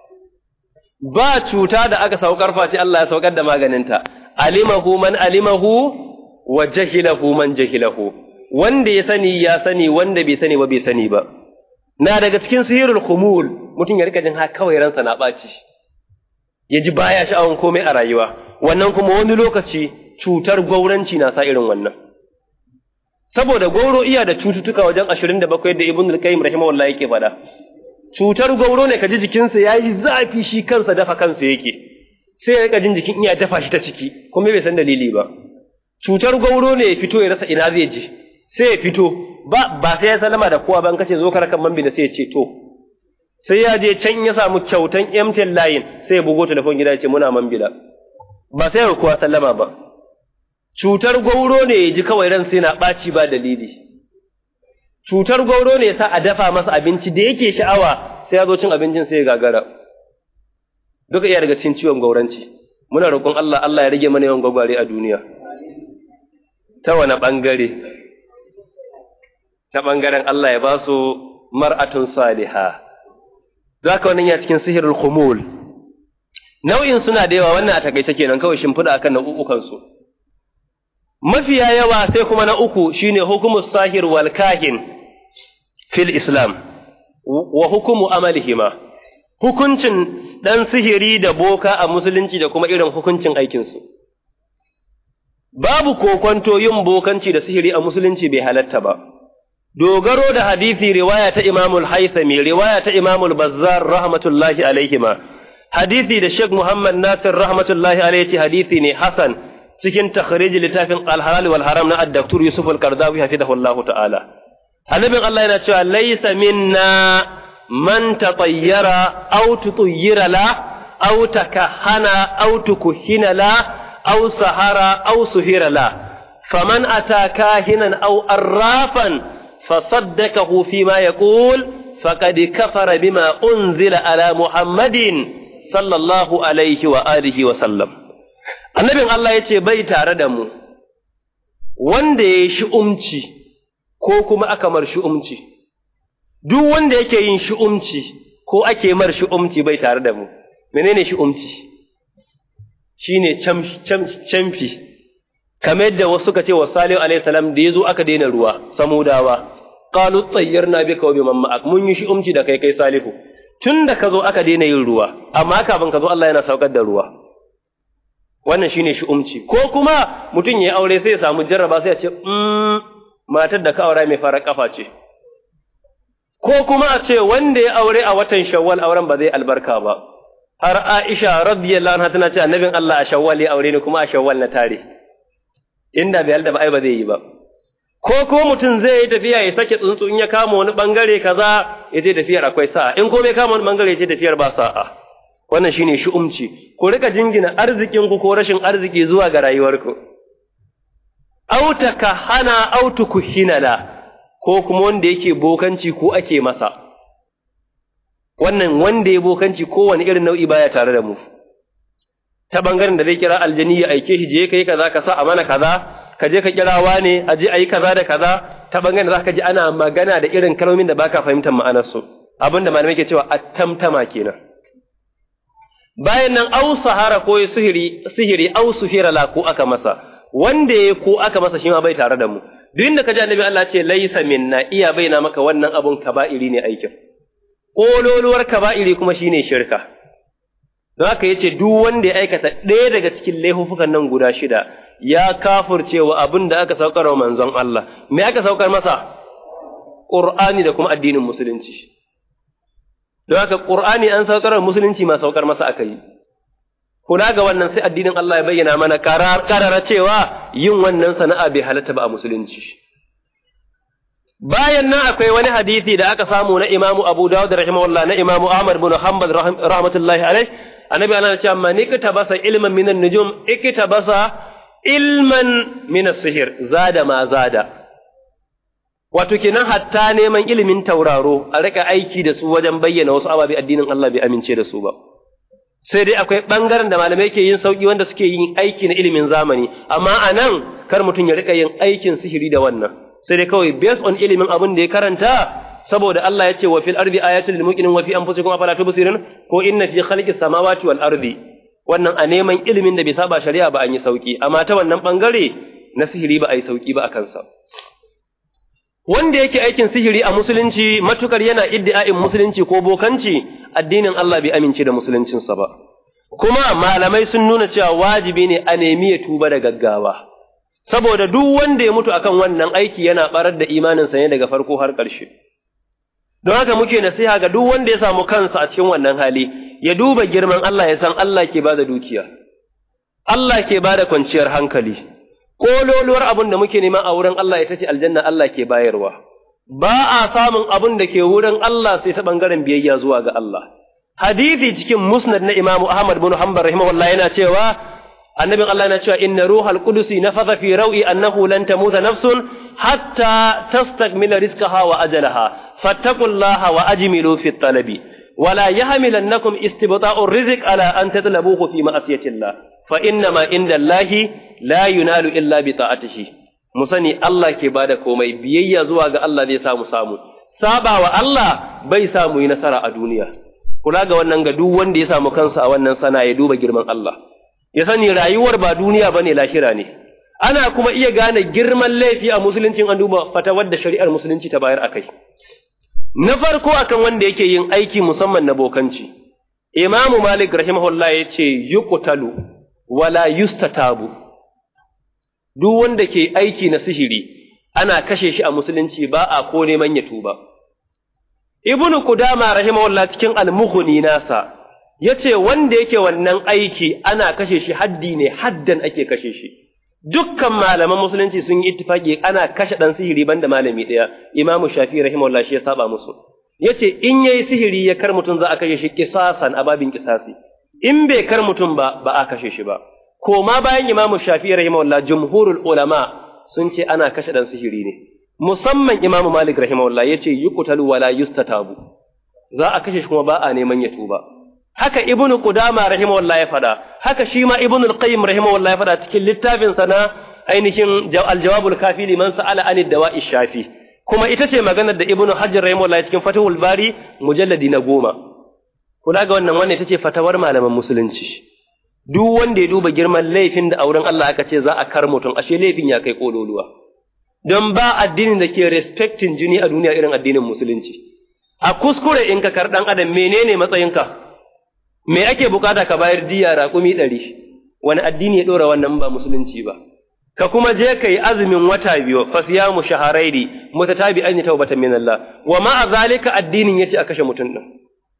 ba cuta da aka saukar face Allah ya saukar da maganinta alimahu man alimahu wa jahilahu man jahilahu wanda ya sani ya sani wanda bai sani ba bai sani ba na daga cikin sihirul khumul mutum ya rika jin ha kawai ransa na ɓaci ya ji baya sha'awan komai a rayuwa wannan kuma wani lokaci cutar gwauranci na sa irin wannan saboda gwauro iya da cututtuka wajen ashirin da bakwai da ibn al-qayyim rahimahullah yake faɗa cutar gwauro ne ka ji jikinsa ya yi zafi shi kansa dafa kansa yake sai ya rika jin jikin iya dafa shi ta ciki kuma bai san dalili ba cutar gwauro ne ya fito ya rasa ina zai je sai ya fito ba ba sai ya salama da kowa ban kace zo ka rakan mambi da sai ya ce to sai ya je can ya samu kyautan MTN line sai ya bugo telefon gida ya ce muna mambila ba sai ya kowa sallama ba cutar gwauro ne ya ji kawai ran sai na ɓaci ba dalili cutar gwauro ne sa a dafa masa abinci da yake sha'awa sai ya zo cin abincin sai ya gagara duka iya daga cikin ciwon gauranci muna roƙon Allah Allah ya rage mana yawan gwagware a duniya ta wani ɓangare ta ɓangaren Allah ya ba su mar'atun saliha za ka wannan ya cikin sihirul khumul nau'in suna da yawa wannan a takaice kenan kawai shimfiɗa akan nau'ukansu mafiya yawa sai kuma na uku shine hukumus sahir wal kahin fil islam wa hukumu amalihima hukuncin ɗan sihiri da boka a musulunci da kuma irin hukuncin aikinsu babu kokonto yin bokanci da sihiri a musulunci bai halatta ba dogaro da hadisi riwaya ta imamul haisami riwaya ta imamul bazzar rahmatullahi alaihima hadisi da sheikh muhammad nasir rahmatullahi alaihi hadisi ne hasan cikin takhrij littafin al-halal wal haram na ad-daktur Yusuf al-Qardawi hafizahullah ta'ala annabin Allah yana cewa laysa minna man tatayyara aw tutayyira la aw takahana aw tukuhina la aw sahara aw suhira la faman ata kahinan aw arrafan fasaddaqahu fima yaqul faqad kafara bima unzila ala muhammadin sallallahu alaihi wa alihi wa sallam annabin Allah ya ce bai tare da mu, wanda ya yi shi'umci ko kuma aka mar shi'umci, duk wanda yake yin shi'umci ko ake mar shi'umci bai tare da mu, menene shi'umci? Shi ne camfi, kamar yadda wasu suka ce wa Salihu alaihissalam da ya zo aka daina ruwa, samudawa, ƙalu tsayyar na bi kawai mamma mun yi shi'umci da kai kai Salihu, tun da ka zo aka daina yin ruwa, amma kafin ka zo Allah yana saukar da ruwa. wannan shine shi'umci ko kuma mutum ya aure sai ya samu jarraba sai ya ce matar da ka aura mai fara kafa ce ko kuma a ce wanda ya aure a watan shawwal auren ba zai albarka ba har Aisha radiyallahu anha tana ce annabin Allah a shawwal ya aure ni kuma a shawwal na tare inda bai halda ba ai ba zai yi ba ko ko mutum zai yi tafiya ya sake tsuntsu in ya kama wani bangare kaza ya je tafiyar akwai sa'a in ko bai kama wani bangare ya je tafiyar ba sa'a wannan shine shi'umci ku rika jingina arzikin ku ko rashin arziki zuwa ga rayuwarku aw takahana aw tukuhinala ko kuma wanda yake bokanci ko ake masa wannan wanda ya bokanci kowane irin nau'i baya tare da mu ta bangaren da zai kira aljani ya aike shi je kai kaza ka sa a mana kaza ka je ka kira wane a je ayi kaza da kaza ta bangaren da zaka ji ana magana da irin kalmomin da baka fahimtar ma'anar su abinda malamai ke cewa attamtama kenan bayan nan au sahara ko sihiri sihiri au suhira la ko aka masa wanda ya ko aka masa shi ma bai tare da mu duk inda ka ji annabi Allah ce laisa minna iya baina maka wannan abun kaba'iri ne aikin kololuwar kaba'iri kuma shine shirka don haka yace duk wanda ya aikata ɗaya daga cikin laifukan nan guda shida ya kafurcewa abin da aka saukar wa manzon Allah me aka saukar masa Qur'ani da kuma addinin musulunci don haka Qur'ani an saukar wa musulunci ma saukar masa aka yi kula ga wannan sai addinin Allah ya bayyana mana karara cewa yin wannan sana'a bai halatta ba a musulunci bayan nan akwai wani hadisi da aka samu na Imamu Abu Dawud rahimahullah na Imamu Ahmad bin Hanbal rahmatullahi alaihi annabi ana cewa man iktabasa ilman minan nujum iktabasa ilman min sihir zada ma zada wato kenan hatta neman ilimin tauraro a rika aiki da su wajen bayyana wasu ababe addinin Allah bai amince da su ba sai dai akwai ɓangaren da malamai ke yin sauƙi wanda suke yin aiki na ilimin zamani amma a nan kar mutum ya rika yin aikin sihiri da wannan sai dai kawai based on ilimin abin da ya karanta saboda Allah ya ce wa fil ardi ayatul lil muqinin wa fi anfusikum afala tubsirun ko inna fi khalqis samawati wal ardi wannan a neman ilimin da bai saba shari'a ba an yi sauki amma ta wannan bangare na sihiri ba a yi sauki ba a kansa wanda yake aikin sihiri a musulunci matukar yana iddi'a'in musulunci ko bokanci addinin Allah bai amince da musuluncinsa ba kuma malamai sun nuna cewa wajibi ne a nemi ya tuba da gaggawa saboda duk wanda ya mutu akan wannan aiki yana barar da imaninsa ne daga farko har ƙarshe don haka muke nasiha ga duk wanda ya samu kansa a cikin wannan hali ya duba girman Allah ya san Allah ke bada dukiya Allah ke bada kwanciyar hankali kololuwar abin da muke nema a wurin Allah ita ce aljanna Allah ke bayarwa ba a samun abin da ke wurin Allah sai ta bangaren biyayya zuwa ga Allah hadisi cikin musnad na Imam Ahmad bin Hanbal rahimahullah yana cewa annabin Allah yana cewa inna ruhal qudusi nafatha fi rawi annahu lan tamuta nafsun hatta tastakmila rizqaha wa ajalaha fattaqullaha wa ajmilu fi talabi ولا يحملنكم استبطاء الرزق على أن تطلبوه في معصية الله فإنما عند الله لا ينال إلا بطاعته musani Allah ke bada komai biyayya zuwa ga Allah zai samu samu saba wa Allah bai samu yi nasara a duniya kula ga wannan ga duk wanda ya samu kansa a wannan sana ya duba girman Allah ya sani rayuwar ba duniya bane lahira ne ana kuma iya gane girman laifi a musuluncin an duba fatawar da shari'ar musulunci ta bayar akai Na farko akan wanda yake yin aiki musamman na bokanci, Imamu Malik rahimahullah ya ce, Yuqtalu wala yustatabu, duk wanda ke aiki na sihiri, ana kashe shi a musulunci ba a ko neman ya tuba. Ibnu Kudama rahimahullah cikin almuhuni nasa, ya ce wanda yake wannan aiki ana kashe shi haddi ne haddan ake kashe shi. dukkan malaman musulunci sun yi ittifaki ana kashe dan sihiri banda malami ɗaya imamu shafi rahimahullah shi ya saba musu yace in yayi sihiri ya kar mutum za a kashe shi kisasan a babin kisasi in bai kar mutum ba ba a kashe shi ba ko ma bayan imamu shafi rahimahullah jumhurul ulama sun ce ana kashe dan sihiri ne musamman imamu malik rahimahullah yace yuqtalu wala yustatabu za a kashe shi kuma ba a neman ya tuba haka ibnu qudama rahimahullah ya fada haka shi ma ibnu al-qayyim rahimahullah ya fada cikin littafin sa na ainihin al-jawabul kafi liman sa'ala anid dawa'i shafi kuma ita ce maganar da ibnu hajar rahimahullah cikin fatahul bari mujalladi na goma kula ga wannan wannan ita ce fatawar malaman musulunci duk wanda ya duba girman laifin da auren Allah aka ce za a kar mutum ashe laifin ya kai kololuwa don ba addinin da ke respecting jini a duniya irin addinin musulunci a kuskure in ka kar dan adam menene matsayinka me ake bukata ka bayar diya raƙumi ɗari wani addini ya ɗora wannan ba musulunci ba ka kuma je ka yi azumin wata biyu fasiyamu shaharairi mutatabi an yi taubatan min Allah wa ma a zalika addinin yace a kashe mutum ɗin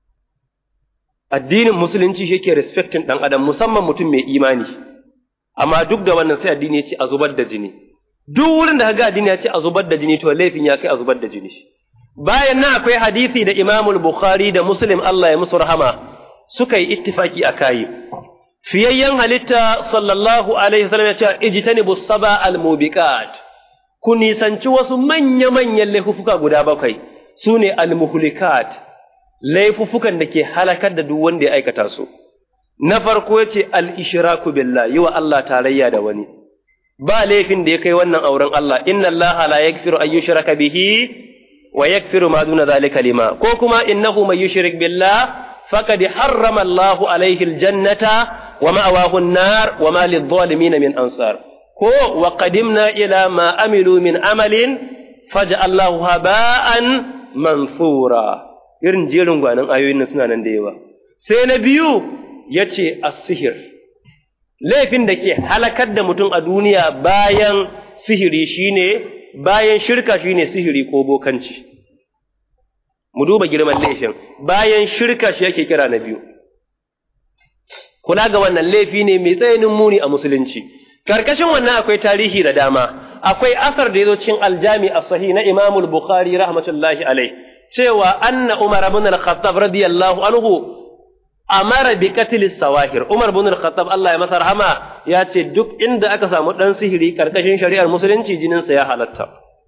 addinin musulunci shi ke respecting ɗan adam musamman mutum mai imani amma duk da wannan sai addini ya ce a zubar da jini duk wurin da ga addini ya ce a zubar da jini to laifin ya kai a zubar da jini bayan nan akwai hadisi da Imamul Bukhari da Muslim Allah ya musu rahama suka yi ittifaki a kayi. Fiyayyen halitta sallallahu Alaihi wasallam ya ce, ijtanibu saba al-mubiqat ku nisanci wasu manya-manyan laifuka guda bakwai, su ne al-muhlikat, laifufukan da ke halakar da duk wanda ya aikata su. na farko ya ce al-ishraku billah yi wa Allah tarayya da wani ba laifin da ya kai wannan auren Allah inna Allah la yaghfiru an yushraka bihi wa yaghfiru ma duna zalika lima ko kuma innahu may yushrik billah faqad harrama Allah alayhi al-jannata wa ma'awahu an-nar wa ma lidh-dhalimin min ansar ko wa qadimna ila ma amilu min amalin faj'alnahu haba'an mansura irin jerin gwanin ayoyin nan suna nan da yawa sai na biyu yace as-sihir laifin da ke halakar da mutum a duniya bayan sihiri shine bayan shirka shine sihiri ko bokanci mu duba girman laifin bayan shirka shi yake kira na biyu kula ga wannan laifi ne mai tsayanin muni a musulunci karkashin wannan akwai tarihi da dama akwai asar da yazo cikin aljami as-sahih na Imam al-Bukhari rahmatullahi alai cewa anna Umar ibn al-Khattab radiyallahu anhu amara bi qatl sawahir Umar ibn al-Khattab Allah ya masa rahama ya ce duk inda aka samu dan sihiri karkashin shari'ar musulunci jinin sa ya halatta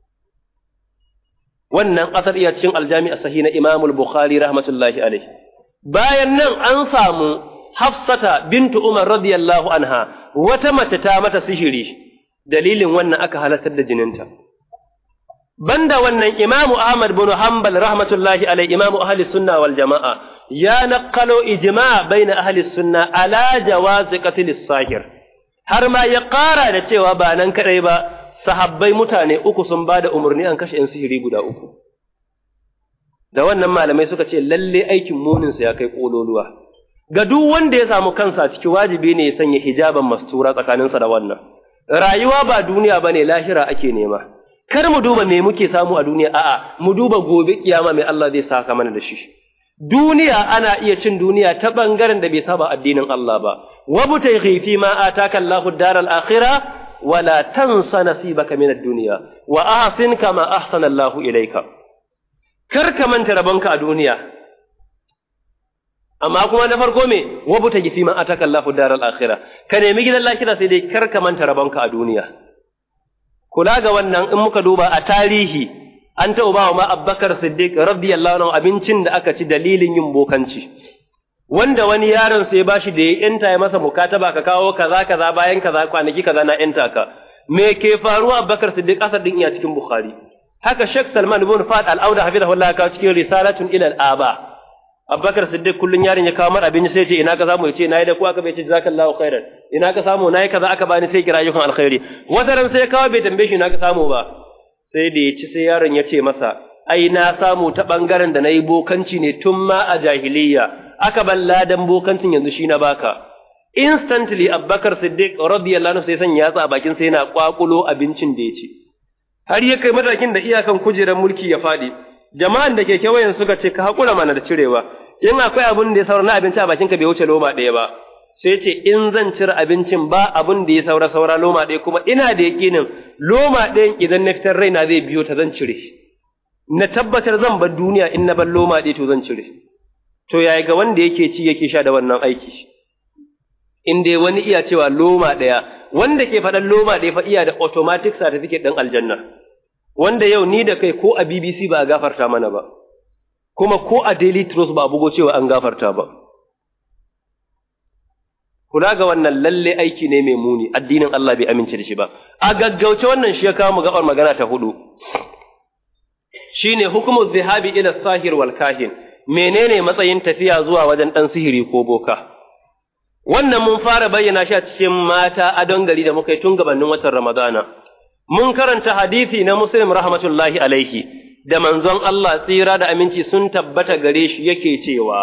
wannan asar iya cikin aljami as-sahih na Imam al-Bukhari rahmatullahi alai bayan nan an samu Hafsata bintu Umar radiyallahu anha wata mace ta mata sihiri dalilin wannan aka halartar da jininta. Banda wannan Imamu Ahmad bin Hanbal rahmatullahi alai Imamu ahli sunna wal jama'a ya naqqalo ijma baina ahli sunna ala jawazi qatl sahir har ma ya ƙara da cewa ba nan kadai ba sahabbai mutane uku sun bada umarni an kashe 'yan sihiri guda uku. Da wannan malamai suka ce lalle aikin muninsa ya kai ƙololuwa. ga duk wanda ya samu kansa ciki wajibi ne ya sanya hijaban mastura tsakaninsa da wannan rayuwa ba duniya bane lahira ake nema kar mu duba me muke samu a duniya a'a mu duba gobe kiyama mai Allah zai saka mana da shi duniya ana iya cin duniya ta bangaren da bai saba addinin Allah ba wabutai fi ma ataka Allahu daral akhirah wala tansa nasibaka min ad-dunya wa ahsin kama ahsana Allahu ilayka kar ka manta rabonka a duniya amma kuma na farko me wabuta gifi ma ataka Allahu daral akhirah ka nemi gidan lahira sai dai kar ka manta rabonka a duniya kula ga wannan in muka duba a tarihi an taɓa ba ma Abubakar Siddiq radiyallahu anhu abincin da aka ci dalilin yin bokanci wanda wani yaron sai bashi da ya yanta ya masa mukataba ka kawo kaza kaza bayan kaza kwanaki kaza na yanta ka me ke faruwa Abubakar Siddiq asar din iya cikin Bukhari haka Sheikh Salman ibn Fad al-Auda hafizahullah ka cikin risalatun ila al-aba Abubakar Siddiq kullun yarin ya kawo mar abinci sai ce ina ka samu yace nayi da ku aka bai ce jazakallahu khairan ina ka samu nayi kaza aka bani sai kira yukan alkhairi wata ran sai ya kawo bai tambaye shi ina ka samu ba sai da ya ci sai yaron ya ce masa ai na samu ta bangaren da nayi bokanci ne tun ma a jahiliyya aka ban ladan bokancin yanzu shi na baka instantly Abubakar Siddiq radiyallahu anhu sai san yatsa a bakin sai yana kwakulo abincin da ya ci har ya kai matakin da iyakan kujerar mulki ya faɗi jama'an da ke kewayen suka ce ka haƙura mana da cirewa in akwai abin da ya saura na abinci a bakinka bai wuce loma ɗaya ba sai ce in zan cire abincin ba abin da ya saura saura loma ɗaya kuma ina da yaƙinin loma ɗayan idan na fitar raina zai biyo ta zan cire na tabbatar zan bar duniya in na bar loma ɗaya to zan cire to yaya ga wanda yake ci yake sha da wannan aiki in dai wani iya cewa loma ɗaya wanda ke faɗan loma ɗaya fa iya da automatic certificate ɗin aljanna wanda yau ni da kai ko a BBC ba a gafarta mana ba, kuma ko a Daily Trust ba a bugo cewa an gafarta ba. Kula ga wannan lalle aiki ne mai muni, addinin Allah bai amince da shi ba. A gaggauce wannan shi ya kawo mu gabar magana ta hudu. Shi ne hukumar zihabi ila sahir wal kahin, menene matsayin tafiya zuwa wajen ɗan sihiri ko boka. Wannan mun fara bayyana shi a cikin mata adon gari da muka yi tun gabanin watan Ramadana. mun karanta hadisi na Muslim rahmatullahi alaihi da manzon Allah tsira da aminci sun tabbata gare shi yake cewa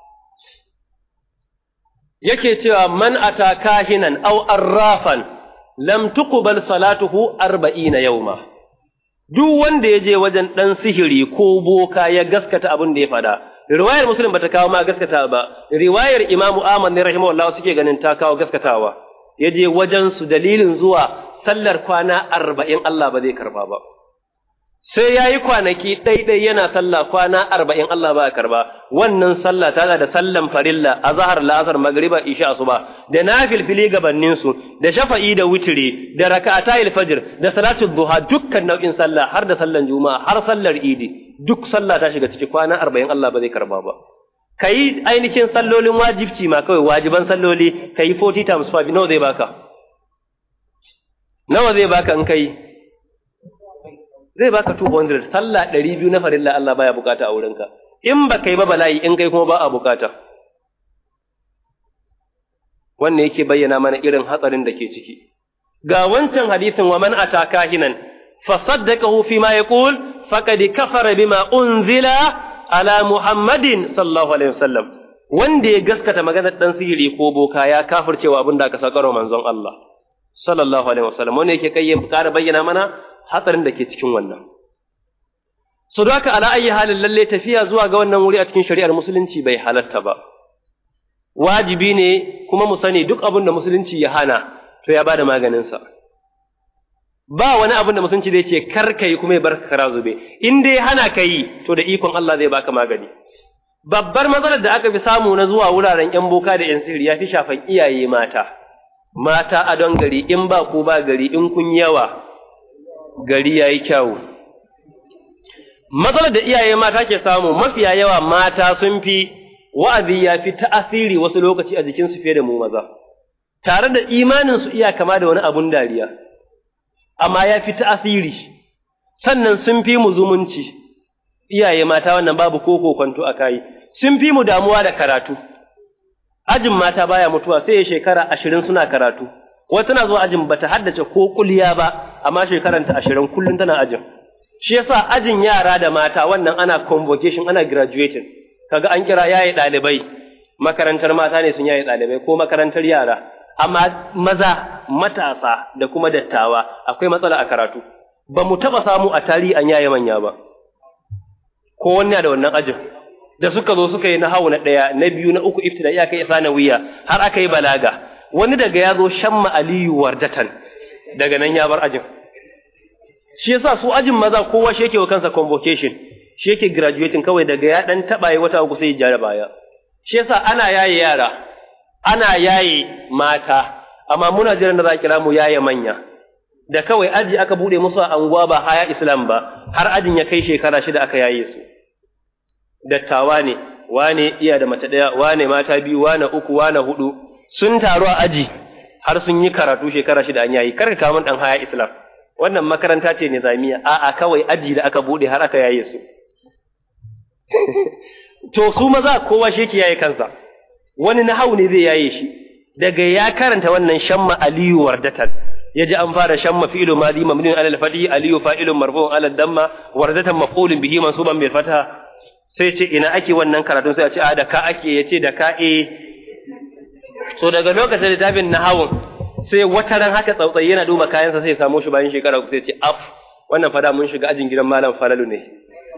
yake cewa man ata kahinan aw arrafan lam tuqbal salatuhu arba'ina yawma duk wanda ya je wajen dan sihiri ko boka ya gaskata abin da ya fada riwayar muslim bata kawo ma gaskata ba riwayar imamu ahmad ne rahimahullah suke ganin ta kawo gaskatawa ya je wajen su dalilin zuwa sallar kwana arba'in Allah ba zai karba ba. Sai ya yi kwanaki ɗaiɗai yana sallah kwana arba'in Allah ba ya karba, wannan sallah tana da sallan farilla a zahar la'asar magriba isha asuba da na filfili gabaninsu da shafa'i da witiri da raka'ata fajr da salatul duha dukkan nau'in sallah har da sallan juma'a har sallar idi duk sallah ta shiga ciki kwana arba'in Allah ba zai karba ba. ka yi ainihin sallolin wajibci ma kawai wajiban salloli ka yi 40 times 5 nawa zai baka nawa zai baka in kai zai baka 200 sallah 200 na farilla Allah baya bukata a wurinka in ba kai ba bala'i in kai kuma ba a bukata wannan yake bayyana mana irin hatsarin da ke ciki ga wancan hadisin wa man ataka hinan fa saddaqahu fi ma yaqul faqad kafara bima unzila ala muhammadin sallallahu alaihi wasallam wanda ya gaskata maganar dan sihiri ko boka ya kafircewa abin da aka sakaro manzon Allah sallallahu alaihi wasallam wanda yake kai ƙara bayyana mana hatsarin da ke cikin wannan so da haka ala ayi halin lalle tafiya zuwa ga wannan wuri a cikin shari'ar musulunci bai halatta ba wajibi ne kuma mu sani duk abin da musulunci ya hana to ya bada maganinsa ba wani abin da musulunci zai ce kar ka yi kuma ya bar kara zube in dai hana ka yi to da ikon Allah zai baka magani babbar matsalar da aka fi samu na zuwa wuraren yan boka da yan sihiri ya fi shafan iyaye mata mata a don gari in ba ku ba gari in kun yawa gari ya yi kyawu matsalar da iyaye mata ke samu mafiya yawa mata sun fi wa'azi ya fi ta'asiri wasu lokaci a jikinsu fiye da mu maza, tare da imaninsu iya kama da wani abun dariya, amma ya fi ta'asiri, sannan sun fi mu zumunci, iyaye mata wannan babu koko kwanto a kayi, sun fi mu damuwa da karatu. Ajin mata baya mutuwa sai ya shekara ashirin suna karatu, wata tana zuwa ajin bata haddace ko kulya ba, amma shekaranta ashirin kullum tana ajin. Shi yasa ajin yara da mata wannan ana convocation ana graduating. kaga an kira yaye ɗalibai makarantar mata ne sun yaye ɗalibai ko makarantar yara amma maza matasa da kuma dattawa akwai matsala a karatu ba mu taɓa samu a tarihi an yaye manya ba ko wani da wannan ajin da suka zo suka yi na hau na ɗaya na biyu na uku iftida iya kai isa na wuya har aka yi balaga wani daga ya zo shamma aliyu wardatan daga nan ya bar ajin shi yasa su ajin maza kowa shi yake wa kansa convocation shi yake graduating kawai daga ya dan taba yi wata uku sai ya jara baya shi yasa ana yaye yara ana yaye mata amma muna jiran da za kira mu yaye manya da kawai aji aka bude musu a anguwa ba haya islam ba har ajin ya kai shekara shida aka yaye su dattawa ne wane iya da mace daya wane mata biyu wane uku wane hudu sun taru a aji har sun yi karatu shekara shida an yayi kar ka kawo dan haya islam wannan makaranta ce nizamiya a'a kawai aji da aka bude har aka yaye su to su maza kowa shi yake yaye kansa wani na hau ne zai yaye shi daga ya karanta wannan shamma aliyu wardatan ya ji an fara shamma fi'lu madi mamnun ala al-fati aliyu fa'ilun marfu'un ala damma wardatan maf'ulun bihi mansuban bil fatha sai ce ina ake wannan karatun sai a ce a da ka ake yace da ka e so daga lokacin littafin nahawun sai wata ran haka tsautsayi yana duba kayansa sai ya samu shi bayan shekara uku sai ce af wannan fada mun shiga ajin gidan malam falalu ne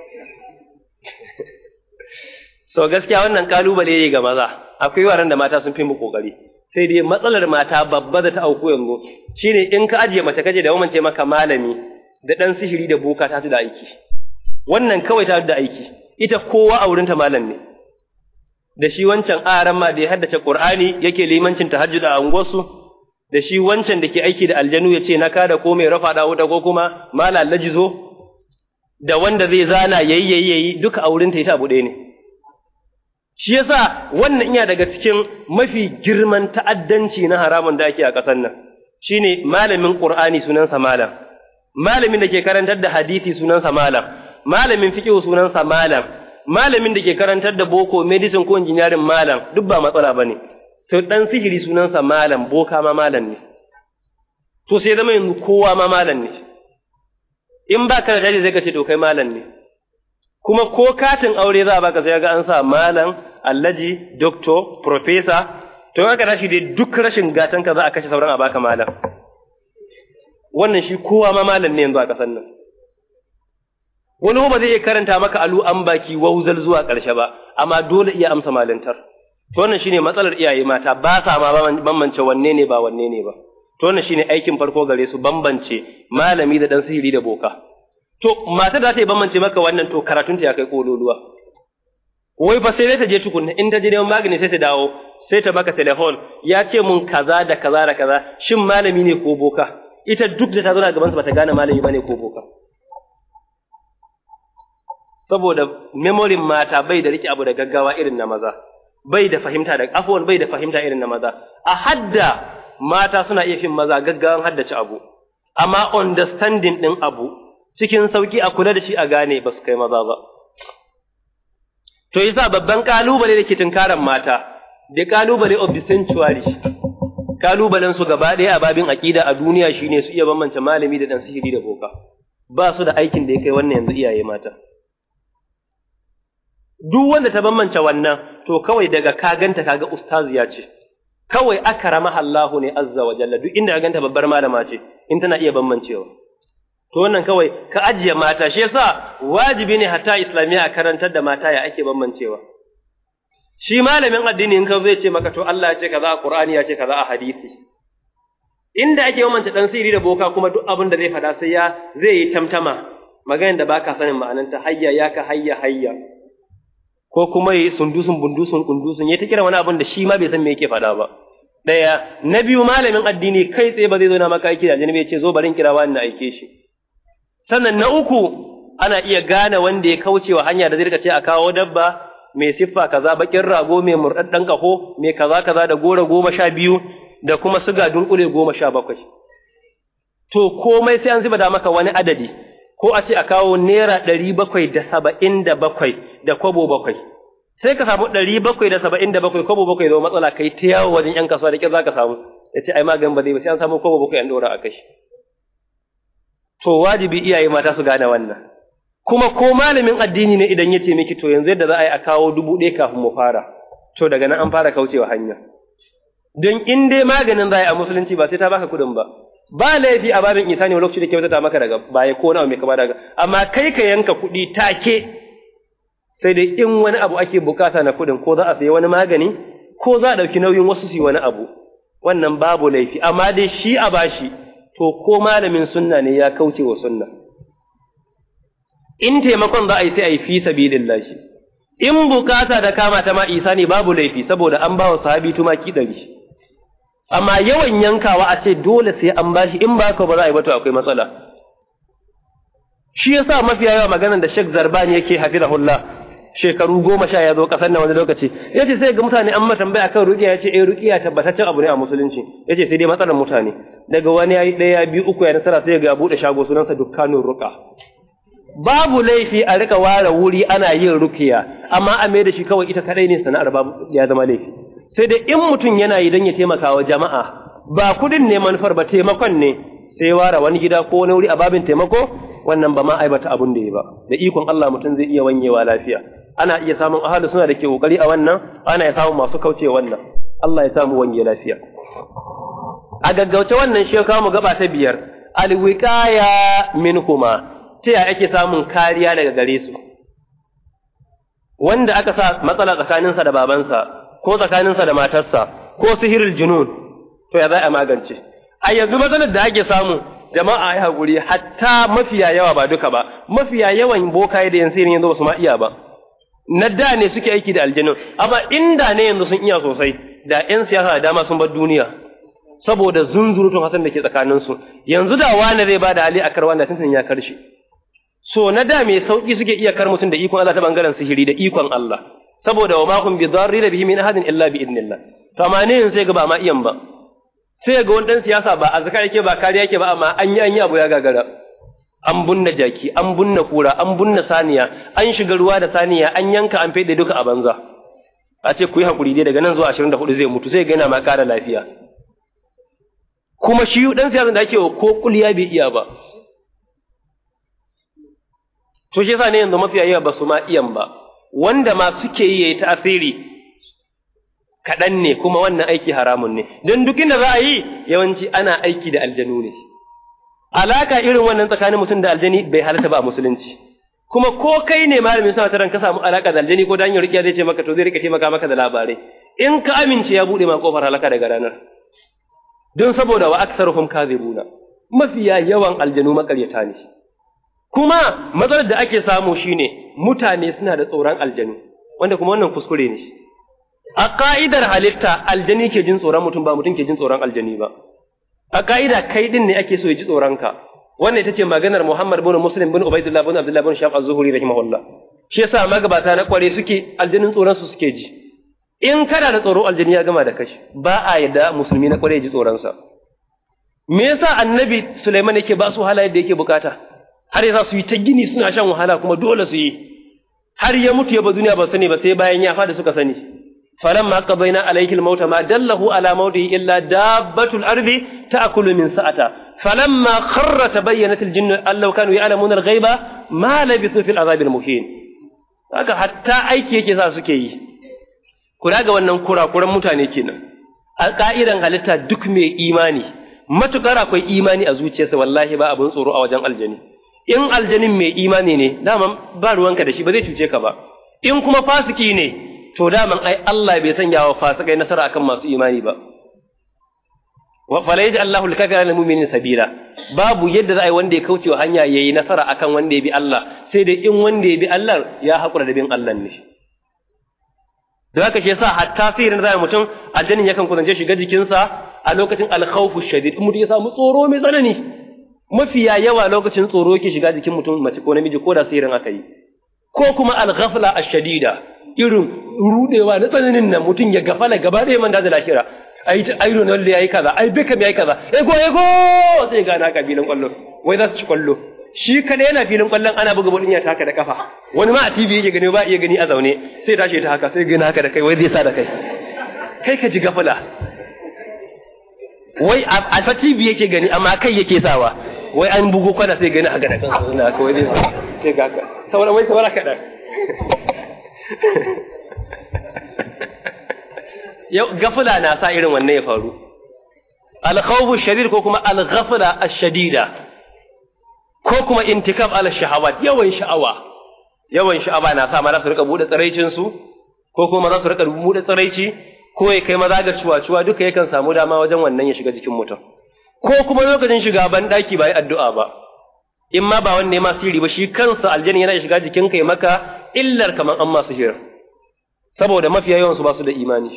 so gaskiya wannan kalubale ne ga maza akwai yaran da mata sun fi mu kokari sai dai matsalar mata babba da ta auku yanzu shine in ka ajiye mace kaje da ce maka malami da dan sihiri da boka ta da aiki wannan kawai ta da aiki ita kowa a wurinta malam ne da shi wancan aran ma da ya haddace qur'ani yake limancin tahajjud a unguwarsu da shi wancan da ke aiki da aljanu ya ce na kada ko mai rafa da wuta ko kuma mala lajizo da wanda zai zana yayi yayi yayi duka a wurinta ita abu ɗaya ne shi yasa wannan iya daga cikin mafi girman ta'addanci na haramun da ake a ƙasar nan shine malamin qur'ani sunansa malam malamin da ke karantar da hadisi sunansa malam malamin fiqh sunansa malam malamin da ke karantar da boko medicine ko engineering malam duk ba matsala bane to dan sihiri sunansa malam boka ma malam ne to sai zama yanzu kowa ma malam ne in ba ka da dadi zai ka ce to kai malam ne kuma ko katin aure za a baka sai ga an sa malam allaji doctor professor to haka rashi dai duk rashin gatan ka za a kashe sauran a baka malam wannan shi kowa ma malam ne yanzu a kasan nan wani ba zai iya karanta maka alu an baki wauzal zuwa ƙarshe ba amma dole iya amsa malintar to wannan shine matsalar iyaye mata ba sa ma bambance wanne ne ba wanne ne ba to wannan shine aikin farko gare su bambance malami da dan sihiri da boka to matar da ta yi bambance maka wannan to karatunta ya kai kololuwa wai fa sai ta je tukunna in ta je neman magani sai ta dawo sai ta baka telefon ya ce mun kaza da kaza da kaza shin malami ne ko boka ita duk da ta zo gaban sa bata gane malami bane ko boka saboda memorin mata bai da rike abu da gaggawa irin na maza bai da fahimta da afwan bai da fahimta irin na maza a hadda mata suna iya fin maza gaggawan haddace abu amma understanding din abu cikin sauki a kula da shi a gane ba su kai maza ba to yasa babban kalubale da ke tunkaran mata the kalubale of the century kalubalen su gaba ɗaya a babin aƙida a duniya shine su iya bambance malami da dan sihiri da boka ba su da aikin da ya kai wannan yanzu iyaye mata duk wanda ta bambance wannan to kawai daga ka ganta kaga ustaziya ce kawai akrama Allahu ne azza wa jalla duk inda ka ganta babbar malama ce in tana iya bambancewa to wannan kawai ka ajiye mata shi yasa wajibi ne hatta islamiya a karantar da mata ya ake bambancewa shi malamin addini in ka zai ce maka to Allah ya ce kaza a Qur'ani ya ce kaza a hadisi inda ake bambance dan sirri da boka kuma duk abin da zai fada sai ya zai yi tamtama maganar da baka sanin ma'ananta hayya ya ka hayya hayya ko kuma yi sundusun bundusun kundusun ya ta kira wani abin da shi ma bai san me yake faɗa ba ɗaya na biyu malamin addini kai tsaye ba zai zo na maka aiki da janibi ya ce zo barin kira wani na aike shi sannan na uku ana iya gane wanda ya kauce wa hanya da zai rika ce a kawo dabba mai siffa kaza bakin rago mai murɗaɗɗen ƙaho mai kaza kaza da gora goma sha biyu da kuma suga dunkule goma sha bakwai to komai sai an zuba da maka wani adadi ko a ce a kawo naira ɗari bakwai da saba'in da bakwai da kwabo bakwai sai ka samu ɗari bakwai da saba'in da bakwai kwabo bakwai zama matsala kai ta yawo wajen ‘yan kasuwa da ƙyar za ka samu ya ce ai maganin ba zai ba sai an samu kwabo bakwai an ɗora a kai to wajibi iyaye mata su gane wannan kuma ko malamin addini ne idan ya ce miki to yanzu yadda za a yi a kawo dubu ɗaya kafin mu fara to daga nan an fara kaucewa hanya don in dai maganin za a yi a musulunci ba sai ta baka kuɗin ba ba laifi a babin isa ne wani lokaci da kyautata maka daga baya ko nawa mai kama daga amma kai ka yanka kuɗi take sai dai in wani abu ake bukata na kuɗin ko za a sayi wani magani ko za a ɗauki nauyin wasu su yi wani abu wannan babu laifi amma dai shi a bashi to ko malamin sunna ne ya kauce wa sunna in taimakon za a yi sai a yi fi sabilillah in bukata da kama ta ma isa ne babu laifi saboda an ba wa sahabi tumaki ɗari amma yawan yankawa a ce dole sai an bashi in ba ka ba za a yi ba to akwai matsala shi yasa mafiya yawa maganar da Sheikh Zarbani yake hafizahullah shekaru goma sha ya zo kasar nan wani lokaci ya ce sai ga mutane an mata tambaya kan ruqiya ya ce eh ruqiya tabbataccen abu ne a musulunci ya ce sai dai matsalar mutane daga wani yayi ɗaya biyu uku ya nasara sai ga buɗe shago sunansa dukkanun ruqa babu laifi a rika ware wuri ana yin rukiya amma a mai da shi kawai ita kadai ne sana'ar babu ya zama laifi sai dai in mutum yana yi don ya taimaka wa jama'a ba kudin ne manufar ba taimakon ne sai ware wani gida ko wani wuri a babin taimako wannan ba ma aibata abun da ya ba da ikon Allah mutum zai iya wanyewa lafiya ana iya samun ahalu suna da ke kokari a wannan ana iya samun masu kauce wannan Allah ya samu wanye lafiya a gaggauce wannan shi kawo mu gaba ta biyar alwiqaya minhuma ta yaya ake samun kariya daga gare su wanda aka sa matsala tsakaninsa da babansa ko tsakaninsa da matarsa ko sihirul junun to ya za a magance a yanzu matsalar da ake samu jama'a ya haƙuri hatta mafiya yawa ba duka ba mafiya yawan bokaye da yan sihirin yanzu ba su ma iya ba na da ne suke aiki da aljanu amma inda ne yanzu sun iya sosai da yan siyasa da dama sun bar duniya saboda zunzurutun hasan da ke tsakaninsu yanzu da wani zai ba da hali a karwa da tuntun ya karshe so na da mai sauki suke iya kar mutum da ikon Allah ta bangaren sihiri da ikon Allah saboda wa ma hum bi dharri bihi min ahadin illa bi idnillah to amma ne sai ga ba ma iyan ba sai ga wani dan siyasa ba azkar yake ba kariya yake ba amma an yi an yi abu ya gagara an bunna jaki an bunna kura an bunna saniya an shiga ruwa da saniya an yanka an fede duka a banza a ce ku yi hakuri dai daga nan zuwa 24 zai mutu sai ga yana ma kara lafiya kuma shi dan siyasa da ake ko kuliya bai iya ba to shi yasa ne yanzu mafiya yawa ba su ma iyan ba wanda ma suke yi yayi tasiri kaɗan ne kuma wannan aiki haramun ne don duk inda za a yi yawanci ana aiki da aljanu ne alaka irin wannan tsakanin mutum da aljani bai halatta ba a musulunci kuma ko kai ne malamin suna taran ka samu alaka da aljani ko da hanyar rikiya zai ce maka to zai rika taimaka maka da labarai in ka amince ya bude ma kofar halaka daga ranar don saboda wa aktsaruhum kadhibuna mafiya yawan aljanu makaryata ne kuma matsalar da ake samu shine mutane suna da tsoron aljanu wanda kuma wannan kuskure ne a ka'idar halitta aljani ke jin tsoron mutum ba mutum ke jin tsoron aljani ba a ka'ida kai din ne ake so ya ji tsoron ka wannan ita ce maganar Muhammad bin Muslim bin Ubaidullah bin Abdullah bin Shaf az-Zuhri rahimahullah shi yasa magabata na kware suke aljanin tsoron su suke ji in kana da tsoro aljani ya gama da kashi ba a yadda musulmi na kware ji tsoron sa me yasa annabi Sulaiman yake ba su halayen da yake bukata har yasa su yi ta gini suna shan wahala kuma dole su yi har ya mutu ya ba duniya ba sani ba sai bayan ya fada suka sani falamma qadayna alayhi al-mauta ma dallahu ala mautihi illa dabbatul ardi ta'kulu min sa'ata falamma kharra tabayyanat al-jinnu allau kanu ya'lamuna al-ghaiba ma labithu fil azab al-muhin haka hatta aiki yake sa suke yi kula ga wannan kurakuran mutane kenan a ka'idan halitta duk mai imani matukar akwai imani a zuciyarsa wallahi ba abin tsoro a wajen aljani in aljanin mai imani ne daman ba ruwanka da shi ba zai cuce ka ba in kuma fasiki ne to daman ai Allah bai sanya wa fasikai nasara akan masu imani ba wa fala yaji Allahu al-kafira lil mu'minin sabila babu yadda za a yi wanda ya kauce wa hanya yayi nasara akan wanda ya bi Allah sai dai in wanda ya bi Allah ya hakura da bin Allah ne da haka shi yasa hatta sihirin zai mutum aljanin yakan kusance shiga jikinsa a lokacin al-khawfu shadid in mutum ya samu tsoro mai tsanani mafiya yawa lokacin tsoro yake shiga jikin mutum mace ko namiji ko da sihirin aka yi ko kuma al-ghafla ash-shadida irin rudewa na tsananin nan mutum ya gafala gaba ɗaya man da lahira ai ai Ronaldo yayi kaza ai Beckham yayi kaza ego ego sai ga na kabilan kwallo wai za su ci kwallo shi kada yana filin kwallon ana buga bodin ya taka da kafa wani ma a TV yake gani ba iya gani a zaune sai tashi ta haka sai gani haka da kai wai zai sa da kai kai ka ji gafala wai a ta TV yake gani amma kai yake sawa wai an bugo kwana sai gani haka da kansa na haka wai zai sa sai ga haka saboda wai saboda kaɗan yau gafula na sa irin wannan ya faru alkhawfu shadid ko kuma alghafla ash-shadida ko kuma intikab ala shahawat yawan sha'awa yawan sha'awa na sa maza su rika bude tsiraicin su ko kuma maza su rika bude tsiraici ko ya kai maza ga cuwa-cuwa duka yakan samu dama wajen wannan ya shiga jikin mutum ko kuma lokacin shiga ban daki ba yi addu'a ba in ma ba wanne ma sirri ba shi kansa aljanna yana shiga jikin kai maka illar kaman an masu hira saboda mafiya yawan su ba su da imani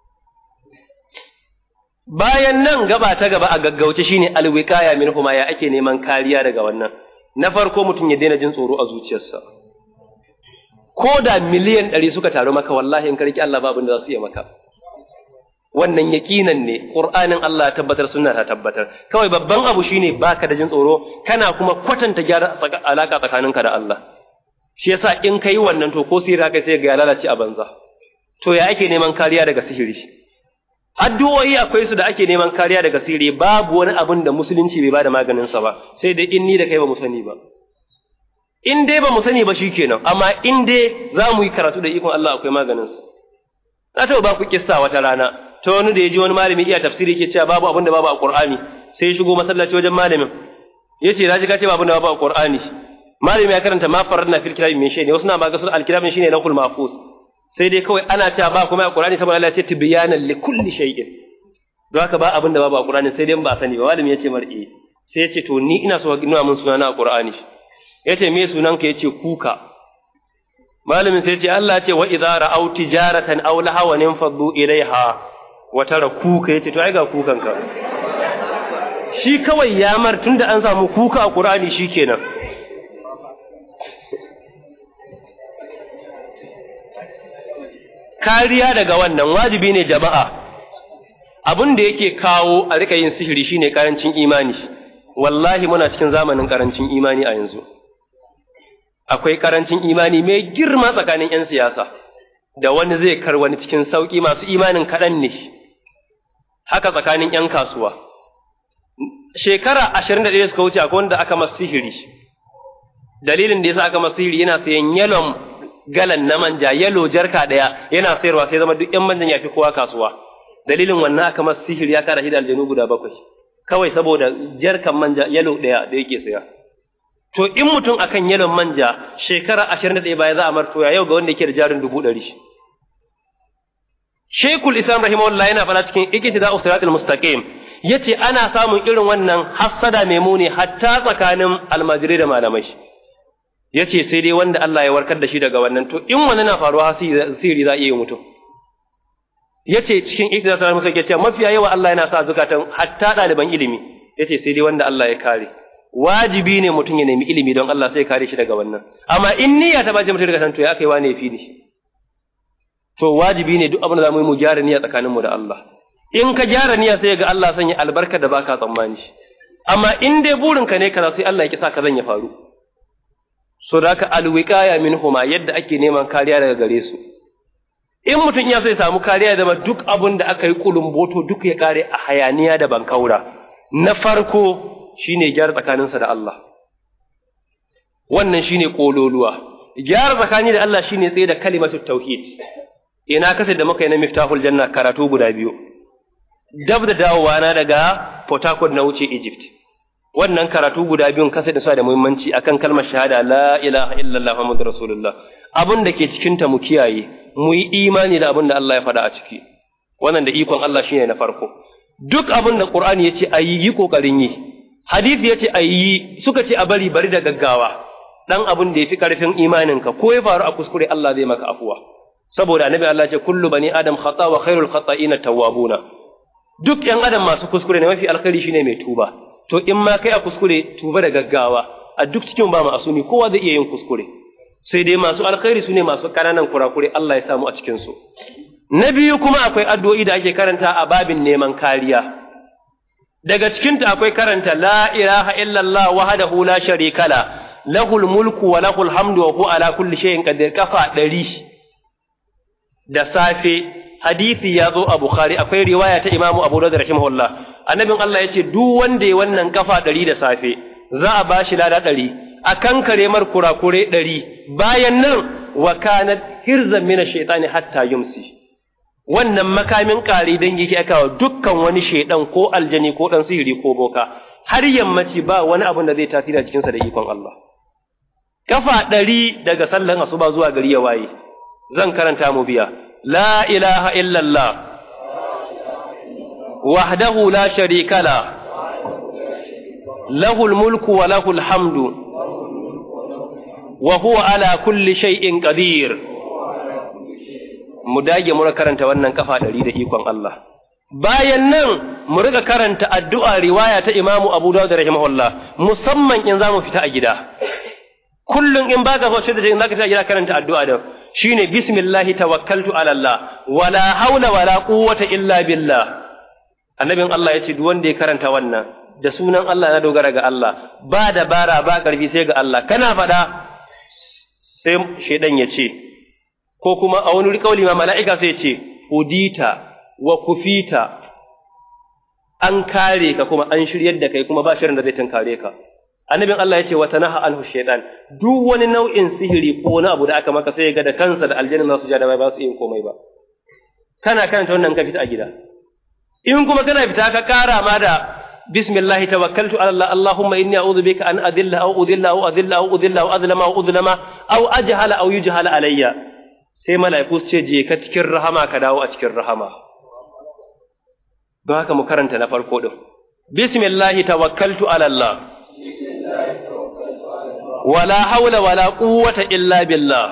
bayan nan gaba ta gaba a gaggauce shine alwiqaya min huma ya ake neman kariya daga wannan na farko mutum ya daina jin tsoro a zuciyarsa ko da miliyan ɗari suka taru maka wallahi in karki Allah babu da za su iya maka wannan yaqinan ne qur'anin Allah ya tabbatar sunna ta tabbatar kawai babban abu shine baka da jin tsoro kana kuma kwatanta gyara alaka tsakaninka da Allah shi yasa in kai wannan to ko sirra kai sai ga ya lalace a banza to ya ake neman kariya daga sihiri addu'o'i akwai su da ake neman kariya daga sihiri babu wani abin da musulunci bai bada maganin sa ba sai dai in ni da kai ba mu sani ba in dai ba mu sani ba shikenan amma in dai za mu yi karatu da ikon Allah akwai maganin sa na taɓa ba ku kissa wata rana ta wani da ya ji wani malami iya tafsiri yake cewa babu abin da babu a Qur'ani sai ya shigo masallaci wajen malamin yace na ji ka ce babu da babu a Qur'ani malami ya karanta ma faradna fil kitabi min shay ne wasu na ma ga sun alkitabin shine lahul mahfuz sai dai kawai ana cewa ba kuma a Qur'ani saboda Allah ya ce tibyanan li kulli shay'in don haka ba abin da babu a Qur'ani sai dai ba sani ba malami ya ce mar'i sai ya ce to ni ina so ka nuna min sunana a Qur'ani ya ce me sunan ka ya ce kuka malamin sai ya ce Allah ya ce wa idza ra'aw tijaratan aw lahawan faddu ilaiha wa tara kuka ya ce to ai ga kukan ka shi kawai ya mar tunda an samu kuka a Qur'ani shikenan kariya daga wannan wajibi ne jama'a abin da yake kawo a rika yin sihiri shine karancin imani wallahi muna cikin zamanin karancin imani a yanzu akwai karancin imani mai girma tsakanin 'yan siyasa da wani zai kar wani cikin sauƙi masu imanin kaɗan ne haka tsakanin 'yan kasuwa shekara ashirin da ɗaya suka wuce akwai wanda aka masu sihiri dalilin da yasa aka masu sihiri yana sayan yalon galan na manja yalo jarka ɗaya yana sayarwa sai zama duk 'yan manjan ya fi kowa kasuwa dalilin wannan aka masu sihiri ya kara shi da aljanu guda bakwai kawai saboda jarkan manja yalo ɗaya da yake saya to in mutum akan yalon manja shekara ashirin da ɗaya baya za a martoya yau ga wanda yake da jarin dubu ɗari Shekul Islam rahimahullah yana fara cikin iktida usratul mustaqim yace ana samun irin wannan hassada mai muni hatta tsakanin almajirai da malamai yace sai dai wanda Allah ya warkar da shi daga wannan to in wannan na faruwa sihiri za a iya mutum yace cikin iktida usratul mustaqim yace mafiya yawa Allah yana sa zukatan hatta ɗaliban ilimi yace sai dai wanda Allah ya kare wajibi ne mutum ya nemi ilimi don Allah sai kare shi daga wannan amma in niyya ta bace mutum daga san to ya kai wane fi ni to wajibi ne duk abin da zamu yi mu gyara niyya tsakaninmu da Allah in ka gyara niyya sai ga Allah sanya albarka da baka tsammani amma in dai burinka ne kaza sai Allah ya kisa ka zan ya faru so da haka alwiqaya minhuma yadda ake neman kariya daga gare su in mutum ya so ya samu kariya da duk abin da aka yi kulumboto duk ya kare a hayaniya da bankaura na farko shine gyara tsakaninsa da Allah wannan shine kololuwa gyara tsakani da Allah shine tsaye da kalimatu tauhid ina kasa da muka yi na miftahul janna karatu guda biyu dab da dawowa na daga Port Harcourt na wuce Egypt wannan karatu guda biyun kasa da suna da muhimmanci akan kalmar shahada la ilaha illallah muhammadur rasulullah abin da ke cikin ta mu kiyaye mu yi imani da abin da Allah ya faɗa a ciki wannan da ikon Allah shine na farko duk abin da Qur'ani yace ayi yi kokarin yi hadisi yace ayi suka ce a bari bari da gaggawa dan abin da yafi karfin imaninka ko ya faru a kuskure Allah zai maka afuwa saboda annabi Allah ce kullu bani adam khata wa khairul khata'ina tawwabuna duk yan adam masu kuskure ne mafi alkhairi shine mai tuba to in ma kai a kuskure tuba da gaggawa a duk cikin ba asumi kowa zai iya yin kuskure sai dai masu alkhairi sune masu kananan kurakure Allah ya samu a cikin su na biyu kuma akwai addu'o'i da ake karanta a babin neman kariya daga cikinta akwai karanta la ilaha illallah wahdahu la sharika la lahul mulku wa lahul hamdu wa huwa ala kulli shay'in qadir kafa ɗari da safe hadisi ya zo a Bukhari akwai riwaya ta Imam Abu Dawud rahimahullah annabin Allah yace duk wanda ya wannan kafa ɗari da safe za a bashi lada ɗari a kankare mar kurakure ɗari bayan nan wa kanat hirzan min ash-shaytani hatta yumsi wannan makamin ƙari dan yake aka dukkan wani shaidan ko aljani ko dan sihiri ko boka har yammaci ba wani abin da zai tasiri a cikinsa da ikon Allah kafa ɗari daga sallan asuba zuwa gari ya waye zan karanta mu biya la ilaha illallah wahdahu la sharika la lahul mulku wa lahul hamdu wa huwa ala kulli shay'in qadir mu dage mu karanta wannan kafa ɗari da ikon Allah bayan nan mu riga karanta addu'a riwaya ta Imamu Abu Dawud rahimahullah musamman in za mu fita a gida kullum in baka so sai da in zaka fita a gida karanta addu'a da shine bismillahi tawakkaltu ala Allah wala haula wala quwwata illa billah annabin Allah yace duk wanda ya karanta wannan da sunan Allah na dogara ga Allah ba dabara ba karfi sai ga Allah kana faɗa sai shedan ya ce ko kuma a wani kauli ma mala'ika sai ce hudita wa kufita an kare ka kuma an shiryar da kai kuma ba shirin da zai tunkare ka annabin Allah ya ce wa tanaha anhu shaytan duk wani nau'in sihiri ko wani abu da aka maka sai ga da kansa da aljanna za su ja da ba su yin komai ba kana karanta wannan ka fita a gida in kuma kana fita ka kara ma da bismillah tawakkaltu ala Allah Allahumma inni a'udhu bika an adilla aw udilla aw adilla aw udilla aw adlama aw udlama aw ajhala aw yujhala alayya sai mala'iku su ce je ka cikin rahama ka dawo a cikin rahama don haka mu karanta na farko din bismillah tawakkaltu ala Allah wala haula wala quwwata illa billah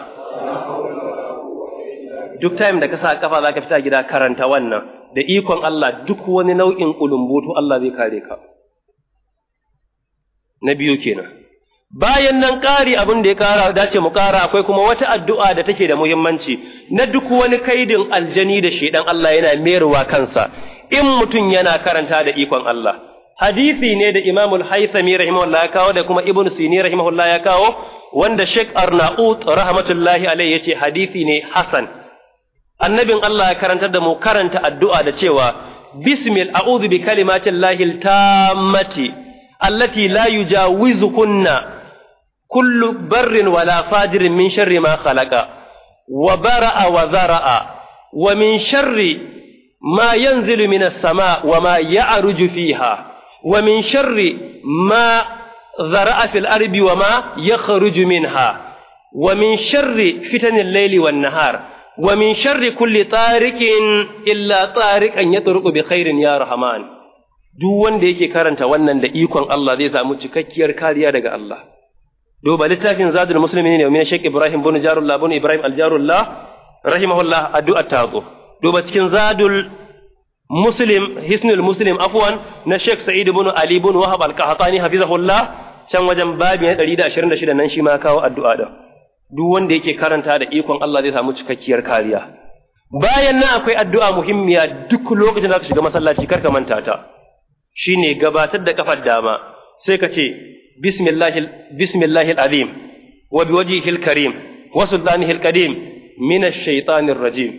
duk time da ka sa kafa zaka fita gida karanta wannan da ikon Allah duk wani nau'in kulumbutu Allah zai kare ka na biyu kenan bayan nan ƙari abin da ya ƙara dace mu ƙara akwai kuma wata addu'a da take da muhimmanci na duk wani kaidin aljani da shedan Allah yana meruwa kansa in mutum yana karanta da ikon Allah hadisi ne da Imam al-Haythami rahimahullah ya kawo da kuma Ibn Sini rahimahullah ya kawo wanda Sheikh Arnaut rahmatullahi alaihi yace hadisi ne hasan annabin Allah ya karantar da mu karanta addu'a da cewa bismil a'udhu bi kalimatin lahil tammati allati la yujawizukunna kullu barrin wala fajirin min sharri ma khalaqa wa bara'a wa zara'a wa min sharri ma yanzilu minas sama wa ma ya'ruju fiha ومن شر ما ذرأ في الأرض وما يخرج منها ومن شر فتن الليل والنهار ومن شر كل طارق إلا طارق أن يطرق بخير يا رحمن duk wanda yake karanta wannan da ikon Allah zai samu cikakkiyar kariya daga Allah duba littafin zadul muslimin ne min Sheikh Ibrahim bin Jarullah bin Ibrahim al-Jarullah rahimahullah addu'a ta zo duba cikin zadul muslim hisnul muslim afwan na Sheikh Sa'id ibn Ali ibn Wahab al-Qahtani hafizahullah can wajen babi na 126 nan shi ma kawo addu'a da duk wanda yake karanta da ikon Allah zai samu cikakkiyar kariya bayan nan akwai addu'a muhimmiya duk lokacin da ka shiga masallaci kar ka manta ta shine gabatar da kafar dama sai ka ce bismillahil bismillahil azim wa biwajhihil karim wa sultanihil qadim min ash-shaytanir rajim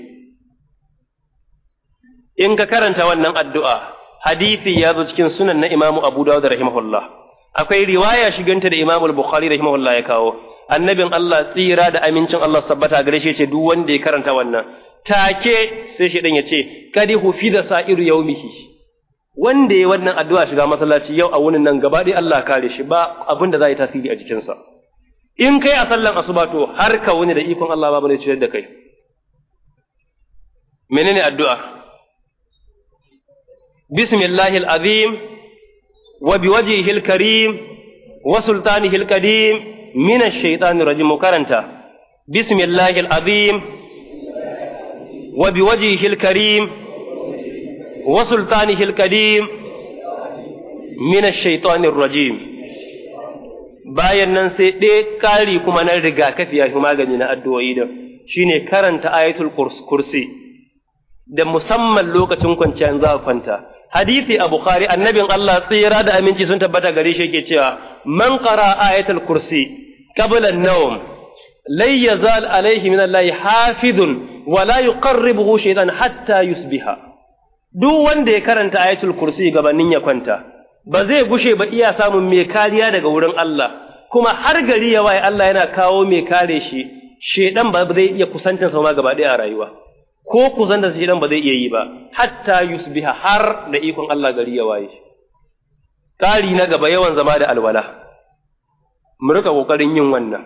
in ka karanta wannan addu'a hadisi ya zo cikin sunan na Imam Abu Dawud rahimahullah akwai riwaya shiganta da Imam Bukhari rahimahullah ya kawo annabin Allah tsira da amincin Allah sabbata gare shi ce duk wanda ya karanta wannan take sai shi ya ce kadi hufida sa'iru yaumihi wanda ya wannan addu'a shiga masallaci yau a wunin nan gaba ɗaya Allah kare shi ba abin da za yi tasiri a jikinsa in kai a sallan asuba to har ka wuni da ikon Allah babu ne ciyar da kai menene addu'a bismillahil azim wa biwajhihil karim wa sultanihil qadim min ash-shaytanir rajim karanta bismillahil azim wa biwajhihil karim wa sultanihil qadim min ash-shaytanir rajim bayan nan sai ɗaya ƙari kuma na rigakafi ya fi magani na addu'o'i da shine karanta ayatul kursi da musamman lokacin kwanciyar za a kwanta hadisi a bukhari annabin Allah tsira da aminci sun tabbata gare shi yake cewa man qara ayatul kursi qabla an-nawm lay yazal alayhi min Allah hafizun wa la yuqarribuhu shaytan hatta yusbiha duk wanda ya karanta ayatul kursi gabanin ya kwanta ba zai gushe ba iya samun mai kariya daga wurin Allah kuma har gari ya waye Allah yana kawo mai kare shi shedan ba zai iya kusantar sa ma gaba ɗaya a rayuwa ko kusantar shedan ba zai iya yi ba hatta yusbiha har da ikon Allah gari ya waye ƙari na gaba yawan zama da alwala mu rika kokarin yin wannan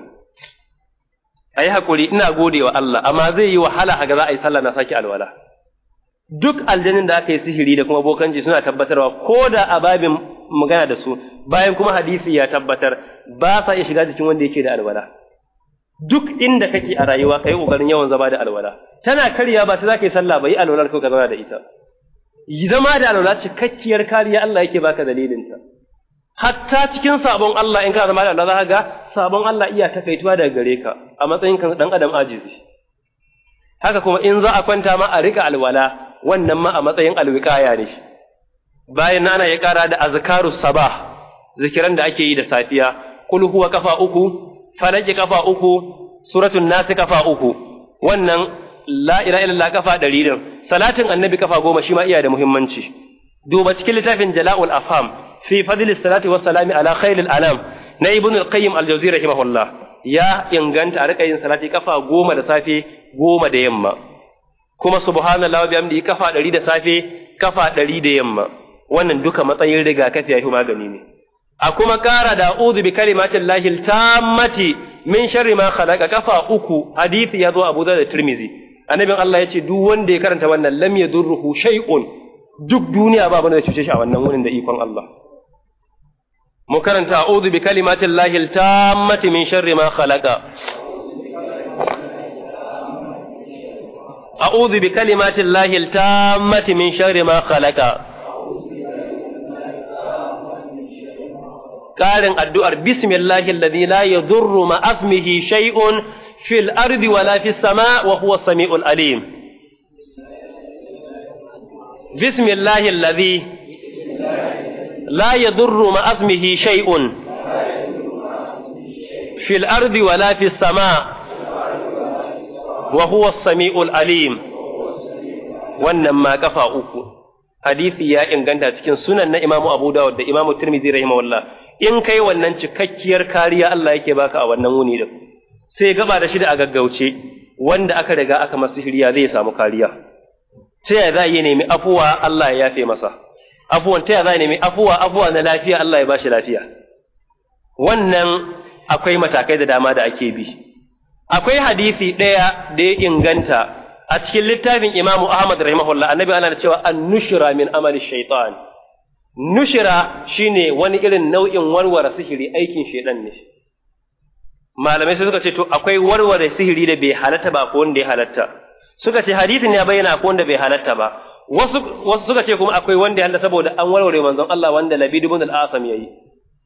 ayi hakuri ina gode wa Allah amma zai yi wahala a ga za a yi sallah na saki alwala duk aljanin da aka yi sihiri da kuma bokanci suna tabbatarwa ko da a babin magana da su bayan kuma hadisi ya tabbatar ba sa iya shiga jikin wanda yake da alwala duk inda kake a rayuwa kai kokarin yawan zama da alwala tana karya ba ta zaka yi sallah ba yi alwala ko ka zauna da ita zama da alwala cikakkiyar kariya Allah yake baka dalilin ta hatta cikin sabon Allah in ka zama da alwala za ga sabon Allah iya takaituwa daga gare ka a matsayin kan dan adam ajizi haka kuma in za a kwanta ma a rika alwala wannan ma a matsayin alwiqaya ne bayan nan ana ya kara da azkaru sabah zikiran da ake yi da safiya kul huwa kafa uku falaki kafa uku suratul nas kafa uku wannan la ilaha illallah kafa ɗari din salatin annabi kafa goma shi ma iya da muhimmanci duba cikin littafin jala'ul afham fi fadli salati wa salami ala khairil anam na ibnu al-qayyim al-jawzi rahimahullah ya inganta a rika yin salati kafa goma da safe goma da yamma kuma subhanallah wa bihamdihi kafa ɗari da safe kafa ɗari da yamma wannan duka matsayin rigakafi ya fi magani ne a kuma kara da uzu bi kalimatin lahil tammati min sharri ma khalaqa kafa uku hadisi ya zo Abu Dawud da Tirmizi annabin Allah ya ce duk wanda ya karanta wannan lam yadurruhu shay'un duk duniya ba bane da cuce shi a wannan wurin da ikon Allah mu karanta a'udhu bi kalimatin lahil tammati min sharri ma khalaqa a'udhu bi kalimatin lahil tammati min sharri ma khalaqa ƙarin addu'ar bismillahi alladhi la yadurru ma asmihi shay'un fil ardi wala fis sama wa huwa samiul alim bismillahi alladhi la yadurru ma asmihi shay'un fil ardi wala fis sama wa huwa samiul alim wannan ma kafa uku hadisi ya inganta cikin sunan na imamu abu dawud da imamu tirmidhi rahimahullah in kai wannan cikakkiyar kariya Allah yake baka a wannan wuni din sai gaba da shi da a gaggauce wanda aka riga aka masa shirya zai samu kariya ta yaya za a yi nemi afuwa Allah ya yafe masa afuwan ta yaya za a nemi afuwa afuwa na lafiya Allah ya bashi lafiya wannan akwai matakai da dama da ake bi akwai hadisi ɗaya da ya inganta a cikin littafin Imam Ahmad rahimahullah annabi ana cewa an-nushra min amali shaitan nushira shine wani irin nau'in warware sihiri aikin shedan ne malamai suka ce to akwai warware sihiri da bai halatta ba ko wanda ya halatta suka ce hadisin ya bayyana ko wanda bai halatta ba wasu wasu suka ce kuma akwai wanda ya halatta saboda an warware manzon Allah wanda Labid ibn al-Asam yayi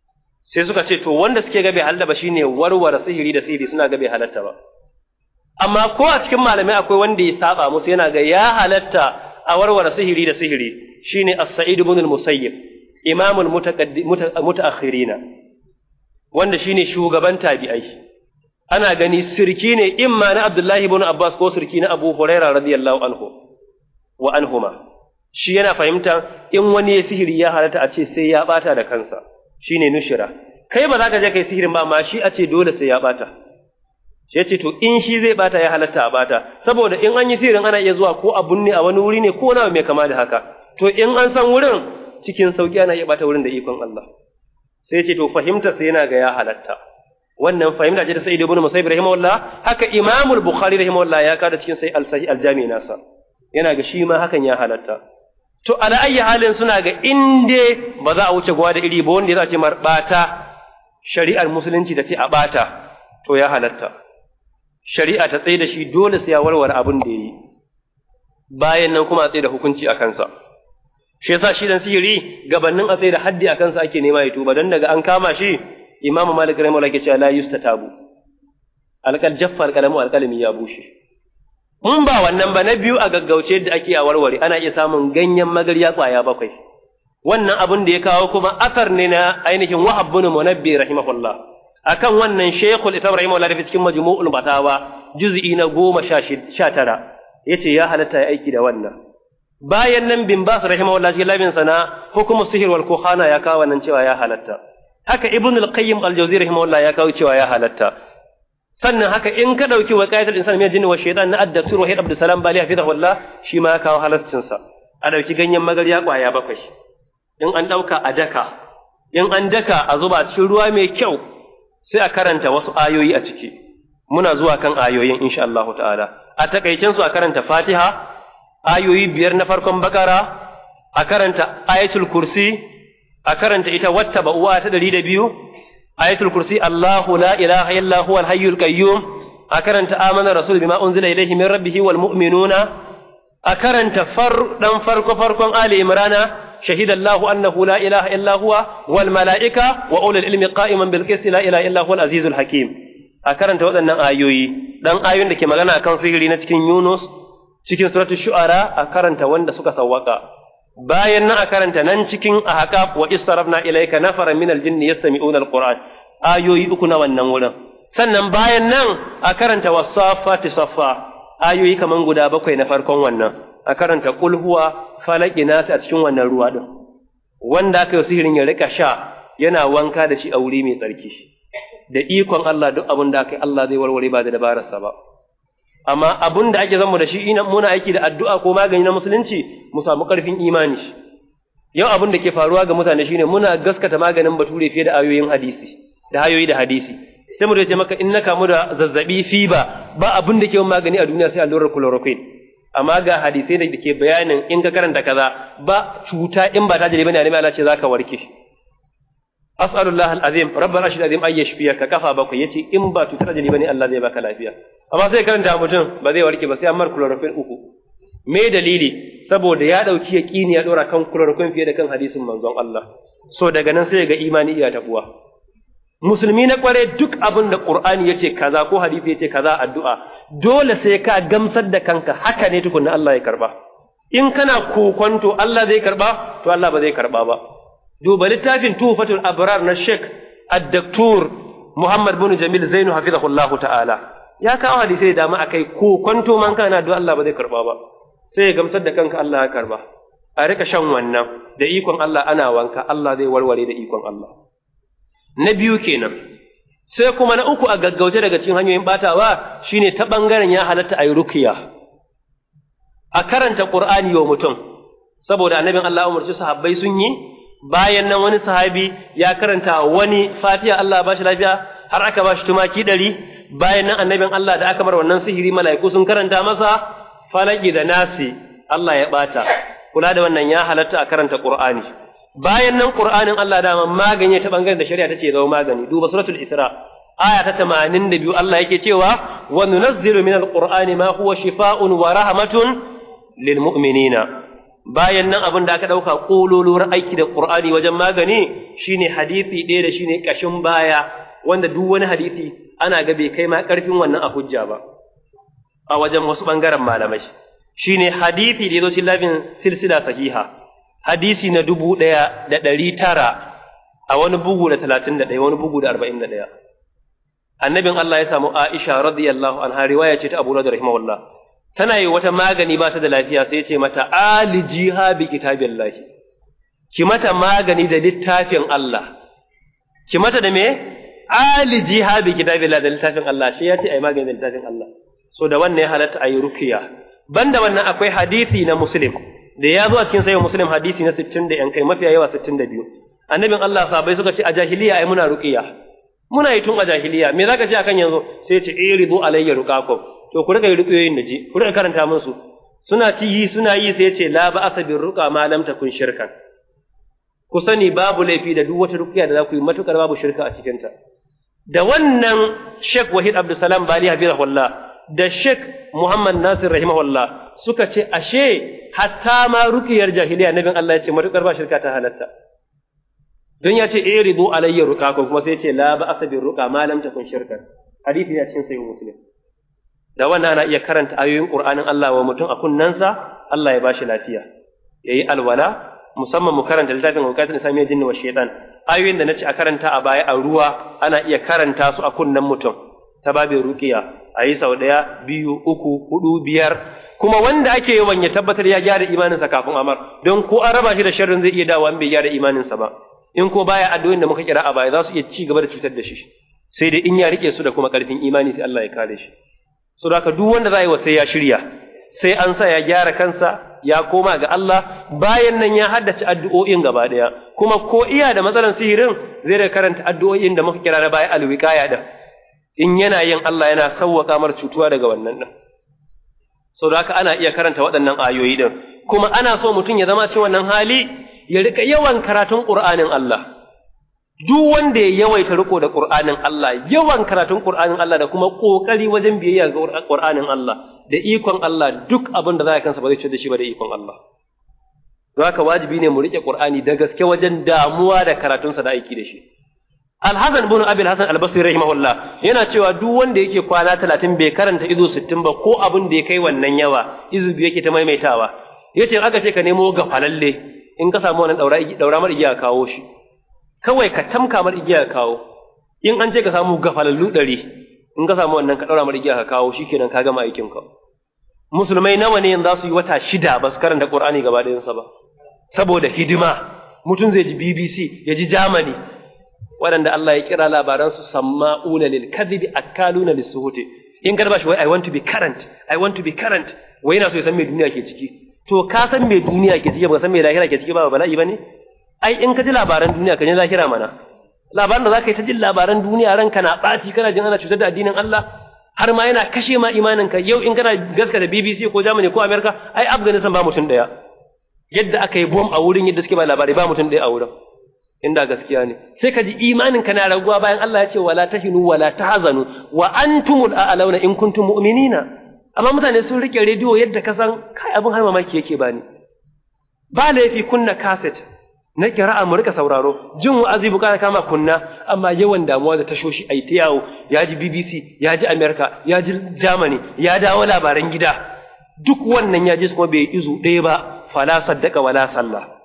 sai suka ce to wanda suke ga bai halatta ba shine warware sihiri da sihiri suna ga bai halatta ba amma ko a cikin malamai akwai wanda ya saba musu yana ga ya halatta a warware sihiri da sihiri shine as-sa'id ibn al-musayyib imamul mutaakhirina wanda shine shugaban tabi'ai ana gani sirki ne imma na Abdullahi ibn Abbas ko sirki na Abu Huraira radiyallahu anhu wa anhuma shi yana fahimta in wani ya sihiri ya halatta a ce sai ya bata da kansa shine nushira kai ba za ka je kai sihirin ba amma shi a ce dole sai ya bata shi ce to in shi zai bata ya halatta a bata saboda in an yi sihirin ana iya zuwa ko a bunne a wani wuri ne ko na mai kama da haka to in an san wurin cikin sauki ana iya bata wurin da ikon Allah sai ce to fahimta sai yana ga ya halatta wannan fahimta ce ta Sa'id ibn Musayyib rahimahullah haka Imam al-Bukhari rahimahullah ya kada cikin sai al-Sahih al-Jami nasa yana ga shi ma hakan ya halatta to ala ayyi halin suna ga inde ba za a wuce gwa da iri ba wanda ya ce mar bata shari'ar musulunci da ce a bata to ya halatta shari'a ta tsaye da shi dole sai ya warware abin da yayi bayan nan kuma a tsaye da hukunci a kansa shi yasa shi dan sihiri gabanin a tsaye da haddi a kansa ake nema ya tuba dan daga an kama shi imamu malik rahimahullah ke cewa la yustatabu alqal jaffa alqalamu alqalami ya bushe mun ba wannan ba na biyu a gaggauce da ake a warware ana iya samun ganyen magarya kwaya bakwai wannan abin da ya kawo kuma asar ne na ainihin wahab bin munabbi rahimahullah akan wannan shaykhul islam rahimahullah da cikin majmu'ul fatawa juz'i na goma sha tara yace ya halatta ya aiki da wannan bayan nan bin bas rahimahullah cikin labin sana hukumu sihir wal kuhana ya kawo nan cewa ya halatta haka ibn al-qayyim al-jawzi rahimahullah ya kawo cewa ya halatta sannan haka in ka dauki waqayatul insan min jinni wa shaytan na ad-daktur wahid abdul salam bali hafizahullah shi ma ya kawo halascin sa a dauki ganyen magarya kwaya bakwai in an dauka a daka in an daka a zuba cikin ruwa mai kyau sai a karanta wasu ayoyi a ciki muna zuwa kan ayoyin insha Allah ta'ala a takaicen su a karanta Fatiha ayoyi biyar na farkon bakara a karanta ayatul kursi a karanta ita watta ba'uwa ta ɗari da biyu ayatul kursi Allahu la ilaha illa huwal hayyul qayyum a karanta amana rasul bima unzila ilayhi min rabbih wal mu'minuna a karanta far dan farko farkon ali imrana شهد الله أنه لا إله إلا هو والملائكة وأولي العلم قائما بالقسط لا إله إلا هو العزيز الحكيم أكرنت وأن آيوي دان آيون دكي مغانا كان سيغري نتكين يونس cikin suratul shu'ara a karanta wanda suka sawwaka bayan nan a karanta nan cikin ahqaf wa istarafna ilayka nafaran min aljinni yastami'una alquran ayoyi uku na wannan wurin sannan bayan nan a karanta wasafati saffa ayoyi kaman guda bakwai na farkon wannan a karanta qul huwa falaki nasi a cikin wannan ruwa din wanda aka yi sihirin ya rika sha yana wanka da shi a wuri mai tsarki da ikon Allah duk abin da aka yi Allah zai warware ba da dabararsa ba amma abin da ake zama da shi ina muna aiki da addu'a ko magani na musulunci mu samu ƙarfin imani yau abin da ke faruwa ga mutane shine muna gaskata maganin bature fiye da ayoyin hadisi da hayoyi da hadisi sai mu ce maka in na kamu da zazzabi fiba ba abin da ke magani a duniya sai allurar chloroquine amma ga hadisai da ke bayanin in ka karanta kaza ba cuta in ba ta jiri bane ne Allah ce zaka warke as'alullah alazim rabbana ashhadu azim ay yashfiyaka kafa bakwai yace in ba cutar jiri bane Allah zai baka lafiya amma sai karanta mutum ba zai warke ba sai amma chloroquine uku me dalili saboda ya dauki yaqini ya dora kan chloroquine fiye da kan hadisin manzon Allah so daga nan sai ga imani iya tabuwa musulmi na kware duk abin da qur'ani yace kaza ko hadisi yace kaza addu'a dole sai ka gamsar da kanka haka ne tukunna Allah ya karba in kana kokonto Allah zai karba to Allah ba zai karba ba duba littafin tufatul abrar na Sheikh ad-Daktur Muhammad bin Jamil Zainu hafizahullahu ta'ala ya kawo hadisi da dama akai kokonto man kana addu'a Allah ba zai karba ba sai ya gamsar da kanka Allah ya karba a rika shan wannan da ikon Allah ana wanka Allah zai warware da ikon Allah na biyu kenan sai kuma na uku a gaggauce daga cikin hanyoyin batawa shine ta bangaren ya halatta ayi rukiya a karanta qur'ani wa mutum saboda annabin Allah umarci sahabbai sun yi bayan nan wani sahabi ya karanta wani fatiha Allah ba shi lafiya har aka ba shi tumaki ɗari bayan nan annabin Allah da aka bar wannan sihiri mala'iku sun karanta masa falaki da nasi Allah ya bata kula da wannan ya halatta a karanta qur'ani bayan nan Qur'anin Allah dama magani ta bangaren da shari'a tace zama magani duba suratul Isra aya ta 82 Allah yake cewa wa nunazzilu minal qur'ani ma huwa shifaa'un wa rahmatun lil mu'minina bayan nan abin da aka ɗauka ƙololuwar aiki da ƙur'ani wajen magani shine hadisi ɗaya da shine ƙashin baya wanda duk wani hadisi ana ga bai kai ma ƙarfin wannan a hujja ba a wajen wasu ɓangaren malamai shine hadisi da ya zo lafin silsila sahiha hadisi na dubu ɗaya da ɗari tara a wani bugu da talatin da ɗaya wani bugu da arba'in da ɗaya annabin Allah ya samu Aisha radiyallahu anha riwaya ce ta Abu Hurairah rahimahullah tana yi wata magani ba ta da lafiya sai ya ce mata alijiha bi kitabillah ki mata magani da littafin Allah ki mata da me alijiha bi kitabillah da littafin Allah shi ya ce ai magani da littafin Allah so da wannan ya halatta ayi rukiya banda wannan akwai hadisi na Muslim da ya zo a cikin sayin Muslim hadisi na 60 da yan kai mafiya yawa 62 annabin Allah sahabbai suka ce a jahiliya ai muna ruqiya muna yi tun a jahiliya me zaka ce akan yanzu sai ya ce iridu alayya ruqakum to ku rika yi ruqiyoyin da ji ku rika karanta musu suna ci yi suna yi sai ya ce la ba asabir ruqa ma lam takun shirkan ku sani babu laifi da duk wata ruqiya da za ku yi matukar babu shirka a cikin ta da wannan Sheikh Wahid Abdulsalam Bali Habibullah da Sheikh Muhammad Nasir rahimahullah suka ce ashe hatta ma ruqiyar jahiliya nabin Allah ya ce matukar ba shirka ta halatta don ya ce iridu alayya ruqakum kuma sai ya ce la ba asabir ruqa ma lam takun shirkan hadisi ya cin sayyid muslim da wannan ana iya karanta ayoyin qur'anin Allah wa mutum a kunnansa Allah ya bashi lafiya yayi alwala musamman mu karanta littafin hukatun islamiyya jinni wa shaytan ayoyin da nace a karanta a baya a ruwa ana iya karanta su a kunnan mutum ta babin ruqiya ayi sau daya biyu uku hudu biyar kuma wanda ake yawan ya tabbatar ya gyara imaninsa kafin amar don ko an raba shi da sharrin zai iya dawo an bai gyara imaninsa ba in ko baya addu'o'in da muka kira a baya za su iya ci gaba da cutar da shi sai dai in ya rike su da kuma karfin imani sai Allah ya kare shi so haka duk wanda za yi wa sai ya shirya sai an sa ya gyara kansa ya koma ga Allah bayan nan ya haddace addu'o'in gaba daya kuma ko iya da matsalan sihirin zai da karanta addu'o'in da muka kira na baya alwiqaya da in yana yin Allah yana sauwaka mar cutuwa daga wannan din so haka ana iya karanta waɗannan ayoyi din kuma ana so mutum ya zama cikin wannan hali ya rika yawan karatun Qur'anin Allah duk wanda ya yawaita riko da Qur'anin Allah yawan karatun Qur'anin Allah da kuma kokari wajen biyayya ga Qur'anin Allah da ikon Allah duk abin da za ka kansa ba zai ci da shi ba da ikon Allah don haka wajibi ne mu rike Qur'ani da gaske wajen damuwa da karatunsa da aiki da shi Al-Hasan ibn Abi al-Hasan al-Basri rahimahullah yana cewa duk wanda yake kwana 30 bai karanta izu 60 ba ko abin da ya kai wannan yawa izu biyu yake ta maimaitawa yace aka ce ka nemo gafalalle in ka samu wannan daura daura mar igiya kawo shi kawai ka tamka mar igiya kawo in an ce ka samu gafalallu ɗari in ka samu wannan ka daura mar igiya ka kawo shikenan ka gama aikin ka musulmai nawa ne yanzu za su yi wata shida ba su karanta qur'ani gaba ɗayansa ba saboda hidima mutum zai ji BBC ya ji Germany waɗanda Allah ya kira labaran su samma'una lil kadhibi akaluna lis suhuti in ka shi wai I want to be current I want to be current wai yana so ya san me duniya ke ciki to ka san me duniya ke ciki ba san me lahira ke ciki ba bala'i bane ai in ka ji labaran duniya ka ji lahira mana labaran da zaka yi ta jin labaran duniya ranka na ɓaci kana jin ana cutar da addinin Allah har ma yana kashe ma imanin ka yau in kana gaskata BBC ko Germany ko America ai Afghanistan ba mutum daya yadda aka yi bom a wurin yadda suke ba labari ba mutum daya a wurin inda gaskiya ne sai ka ji imanin ka na raguwa bayan Allah ya ce wala tahinu wala tahzanu wa antumul a'launa in kuntum mu'minina amma mutane sun rike rediyo yadda ka san kai abin har mamaki yake bani ba laifi kunna cassette na kira'a mu rika sauraro jin wa'azi bukata kama kunna amma yawan damuwa da tashoshi ai ta yawo ya ji BBC ya ji America ya ji Germany ya dawo labaran gida duk wannan ya ji kuma bai izu ɗaya ba fala saddaka wala sallah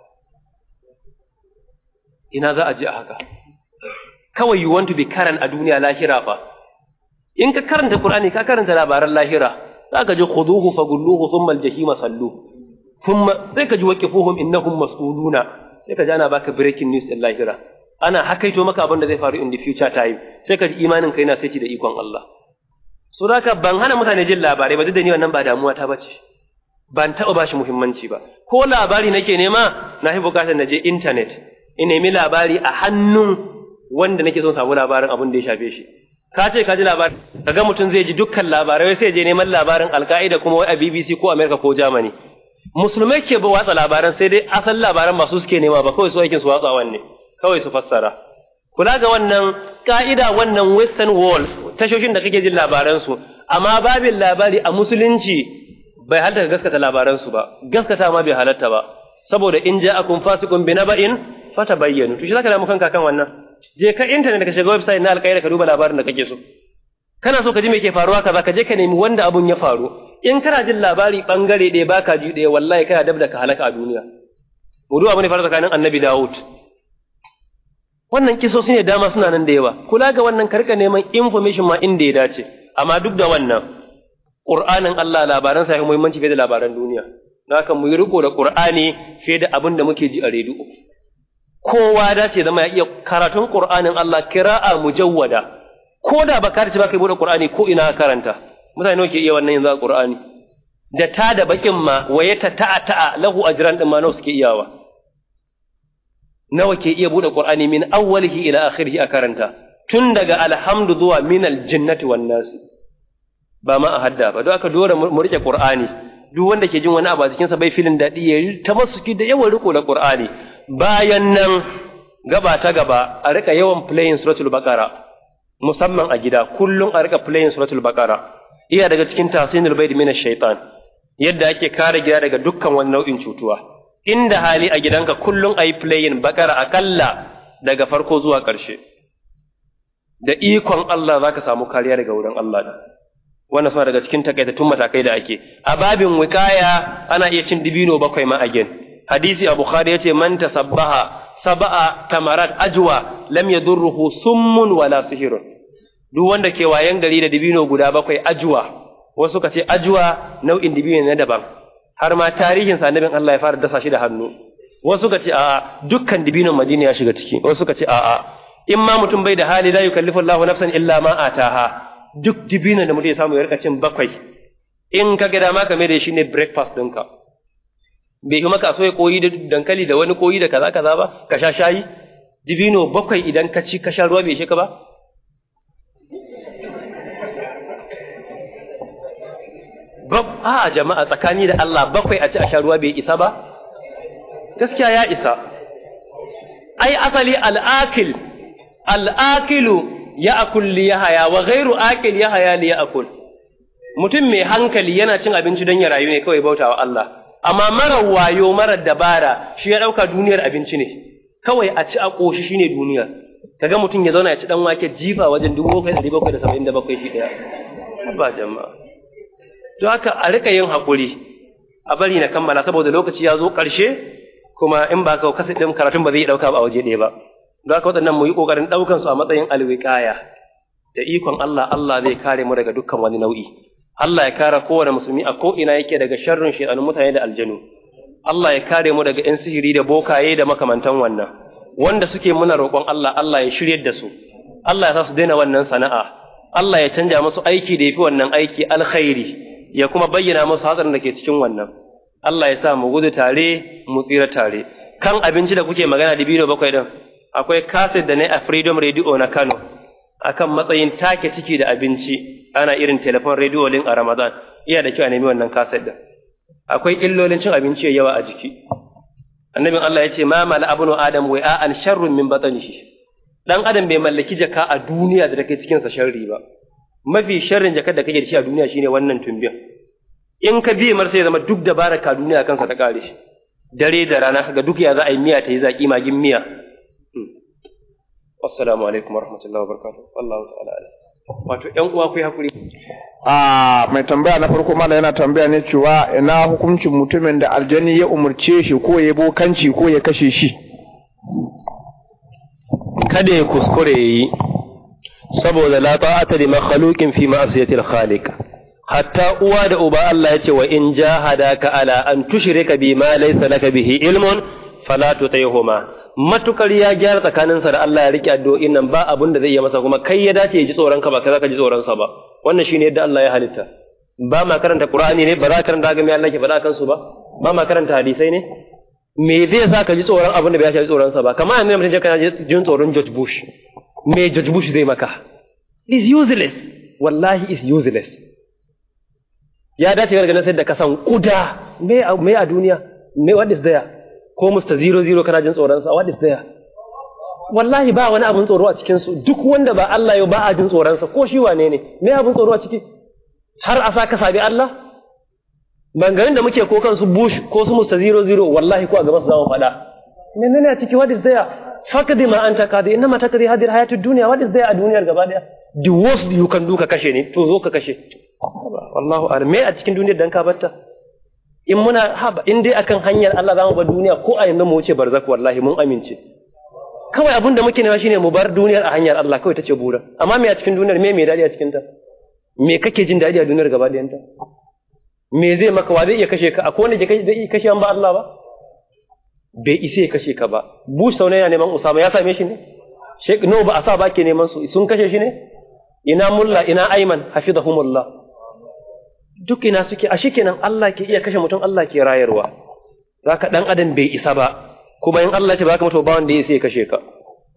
ina za a ji a haka kawai you want to be current a duniya lahira fa in ka karanta Qur'ani ka karanta labaran lahira za ka ji khuduhu fagulluhu thumma al-jahima sallu thumma sai ka ji waqifuhum innahum mas'uluna sai ka ji ana baka breaking news din lahira ana hakaito maka abin da zai faru in the future time sai ka ji imanin kai na saiti da ikon Allah so haka ban hana mutane jin labarai ba duk da ni wannan ba damuwa ta bace ban taɓa ba shi muhimmanci ba ko labari nake nema na fi bukatar na je internet in nemi labari a hannun wanda nake son samu labarin abin da ya shafe shi ka ce ka ji labari kaga mutum zai ji dukkan labarai sai je neman labarin alka'ida kuma wai a BBC ko America ko Germany musulmai ke ba watsa labaran sai dai asal labaran masu suke nema ba kawai su aikin su watsa wanne kawai su fassara kula ga wannan ka'ida wannan western wall tashoshin da kake jin labaran su amma babin labari a musulunci bai halatta ka gaskata labaransu ba gaskata ma bai halatta ba saboda in ja'akum fasiqun bi naba'in fatabayyanu to shi zaka damu kanka kan wannan je ka internet ka shiga website na alƙaida ka duba labarin da kake so kana so ka ji me ke faruwa kaza ka je ka nemi wanda abun ya faru in kana jin labari bangare ɗaya baka ji ɗaya wallahi kana dab da ka halaka a duniya mudu abu ne fara tsakanin annabi Dawud wannan kisosi ne dama suna nan da yawa kula ga wannan karka neman information ma inda ya dace amma duk da wannan Qur'anin Allah labaran sa ya muhimmanci fiye da labaran duniya haka mu yi riko da Qur'ani fiye da abin da muke ji a rediyo kowa dace zama ya iya karatun Qur'anin Allah kira'a mujawwada ko da baka ta ba kai bude Qur'ani ko ina karanta mutane nawa ke iya wannan yanzu a Qur'ani da ta da bakin ma waye ta ta'a ta'a lahu ajran din ma nawa suke iyawa nawa ke iya bude Qur'ani min awwalihi ila akhirih a karanta tun daga alhamdu zuwa min aljannati wan nas ba ma a hadda ba don aka dora mu rike Qur'ani duk wanda ke jin wani abu a cikin sa bai filin dadi ya ta masuki da yawan riko da Qur'ani bayan nan gaba ta gaba a rika yawan playing suratul baqara musamman a gida kullum a rika playing suratul baqara iya daga cikin tahsinul bayd min shaitan yadda ake kare gida daga dukkan wani nau'in cutuwa inda hali a gidanka kullum ayi playing baqara akalla daga farko zuwa ƙarshe da ikon Allah zaka samu kariya daga wurin Allah da wannan suna daga cikin takaitattun matakai da ake a babin wikaya ana iya cin dibino bakwai ma again hadisi a bukhari yace man tasabbaha sab'a tamarat ajwa lam yadurruhu summun wala sihirun duk wanda ke wayan gari da dibino guda bakwai ajwa wasu ka ce ajwa nau'in dibino na daban har ma tarihin sa annabin Allah ya fara dasa shi da hannu wasu ka ce a'a dukkan dibinon Madina ya shiga ciki wasu ka ce a'a in ma mutum bai da hali la yukallifu Allahu nafsan illa ma ataha duk dibinon da mutum ya samu ya rika cin bakwai in ka ga dama ka mai da shi ne breakfast ɗinka bai yi maka so ya koyi da dankali da wani koyi da kaza kaza ba ka sha shayi dibino bakwai idan ka ci ka sha ruwa bai shi ka ba a jama'a tsakani da Allah bakwai a ci a sha ruwa bai isa ba gaskiya ya isa ai asali al'akil al'akilu ya akul li yahaya wa ghairu akil yahaya li ya akul mutum mai hankali yana cin abinci don ya rayu ne kawai bautawa Allah amma mara wayo mara dabara shi ya ɗauka duniyar abinci ne kawai a ci a ƙoshi shine duniya kaga mutum ya zauna ya ci dan wake jifa wajen dubu bakwai ɗari bakwai da saba'in da bakwai shi ɗaya ba jama'a to haka a rika yin haƙuri a bari na kammala saboda lokaci ya zo ƙarshe kuma in ba ka kasa ɗin karatun ba zai ɗauka ba a waje ɗaya ba don haka waɗannan mu yi ƙoƙarin ɗaukan su a matsayin alwiƙaya da ikon Allah Allah zai kare mu daga dukkan wani nau'i Allah ya kare kowane musulmi a ko'ina yake daga sharrin shaitanun mutane da aljanu. Allah ya kare mu daga ‘yan sihiri da bokaye da makamantan wannan, wanda suke muna roƙon Allah, Allah ya shiryar da su, Allah ya sa su daina wannan sana'a, Allah ya canja musu aiki da ya fi wannan aiki alkhairi, ya kuma bayyana musu hatsarin da ke cikin wannan. Allah ya sa mu gudu tare, mu tsira tare. Kan abinci da kuke magana da biyu bakwai ɗin, akwai kaset da na a Freedom Radio na Kano, akan matsayin take ciki da abinci. ana irin telefon rediyo lin a Ramadan iya da kyau a nemi wannan kaset din akwai illolin cin abinci yawa a jiki annabin Allah ya ce ma mala abnu adam wa an sharrun min batnihi dan adam bai mallaki jaka a duniya da take cikin sa sharri ba mafi sharrin jakar da kake da shi a duniya shine wannan tumbin in ka biye mar sai zama duk dabarar ka duniya kansa ta kare shi dare da rana kaga duk ya za a yi miya ta yi zaki magin miya assalamu alaikum warahmatullahi wabarakatuh wallahu ta'ala wato ƴan uwa ku yi hakuri a mai tambaya na farko mala yana tambaya ne cewa ina hukuncin mutumin da aljani ya umurce shi ko ya bokanci ko ya kashe shi kada ya kuskure yi saboda la ta'ata li makhluqin fi ma'siyatil khaliq hatta uwa da uba Allah ya ce wa in jahadaka ala an tushrika bi ma laysa laka bihi ilmun fala tutayhuma matukar ya gyara tsakaninsa da Allah ya rike addu'o'in nan ba abin da zai yi masa kuma kai ya dace ya ji tsoron ka ba kai zaka ji tsoron sa ba wannan shine yadda Allah ya halitta ba ma karanta Qur'ani ne ba za ka karanta ga me Allah ke faɗa kansu ba ba ma karanta hadisai ne me zai sa ka ji tsoron abin da bai ji tsoron sa ba kamar yanzu mutum kana jin tsoron George Bush me George Bush zai maka is useless wallahi is useless ya dace ga ganin sai da kasan kuda me me a duniya me what is there ko Mr. Zero Zero kana jin tsoronsa, what is there? Wallahi ba wani abin tsoro a cikinsu, duk wanda ba Allah yau ba a jin tsoronsa, ko shi wane ne, me abin tsoro a ciki? Har a sa ka sabi Allah? bangarin da muke ko kansu bush ko su musta zero zero wallahi ko a gaban su zamu faɗa menene a ciki what is there fakadi ma anta kadi inna ma takadi hadir hayatud dunya what is there a duniyar gaba daya the worst you can do ka kashe ne to zo ka kashe wallahu a'lam me a cikin duniyar dan ka batta in muna haba in dai akan hanyar Allah zamu bar duniya ko a yanzu mu wuce barzak wallahi mun amince kawai abin da muke nema shine mu bar duniyar a hanyar Allah kawai tace bura amma me a cikin duniyar me me dadi a cikin ta me kake jin dadi a duniyar gaba ɗayan ta me zai maka wa zai iya kashe ka akwai wanda ke zai iya kashe an ba Allah ba bai isa ya kashe ka ba Bush sau yana neman Usama ya same shi ne Sheikh no ba a sa ba ke neman su sun kashe shi ne ina mulla ina Ayman hafizahumullah duk ina suke a shikenan Allah ke iya kashe mutum Allah ke rayarwa zaka dan adam bai isa ba kuma in Allah ce baka mutu ba wanda ya sai kashe ka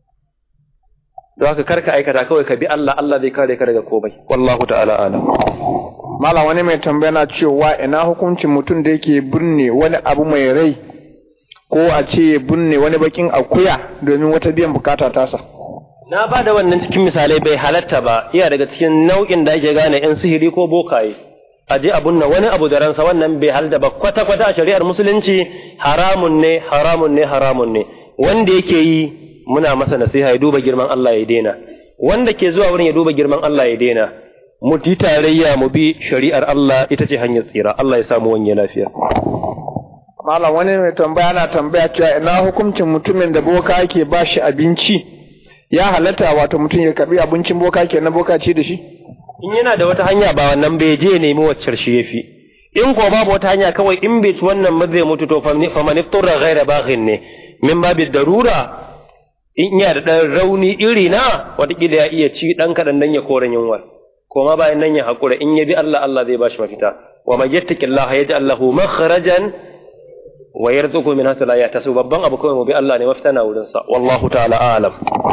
don haka karka aikata kawai ka bi Allah Allah zai kare ka daga komai wallahu ta'ala alam Malam wani mai tambaya na cewa ina hukuncin mutum da yake binne wani abu mai rai ko a ce binne wani bakin akuya domin wata biyan bukata tasa. na ba da wannan cikin misalai bai halatta ba iya daga cikin nau'in da ake gane yan sihiri ko bokaye a je abun nan wani abu da ransa wannan bai halatta ba kwata kwata a shari'ar musulunci haramun ne haramun ne haramun ne wanda yake yi muna masa nasiha ya duba girman Allah ya daina wanda ke zuwa wurin ya duba girman Allah ya daina mu yi tarayya mu bi shari'ar Allah ita ce hanyar tsira Allah ya samu wanye lafiya Malam wani mai tambaya na tambaya cewa ina hukuncin mutumin da boka yake ba shi abinci ya halatta wato mutum ya karbi abincin boka ke na boka ce da shi? in yana da wata hanya ba wannan bai je nemi waccar shi yafi in ko babu wata hanya kawai in bai ci wannan ba zai mutu to fa man iftura ghaira baghin ne min babi darura in yana da dan rauni iri na watakila ya iya ci dan kadan dan ya koran yunwa koma bayan nan ya hakura in ya bi Allah Allah zai bashi mafita wa man yattaqillaha yaj'al lahu makhrajan wa yarzuqhu min haythu la yahtasib babban abu kawai mu bi Allah ne mafita na wurin sa wallahu ta'ala a'lam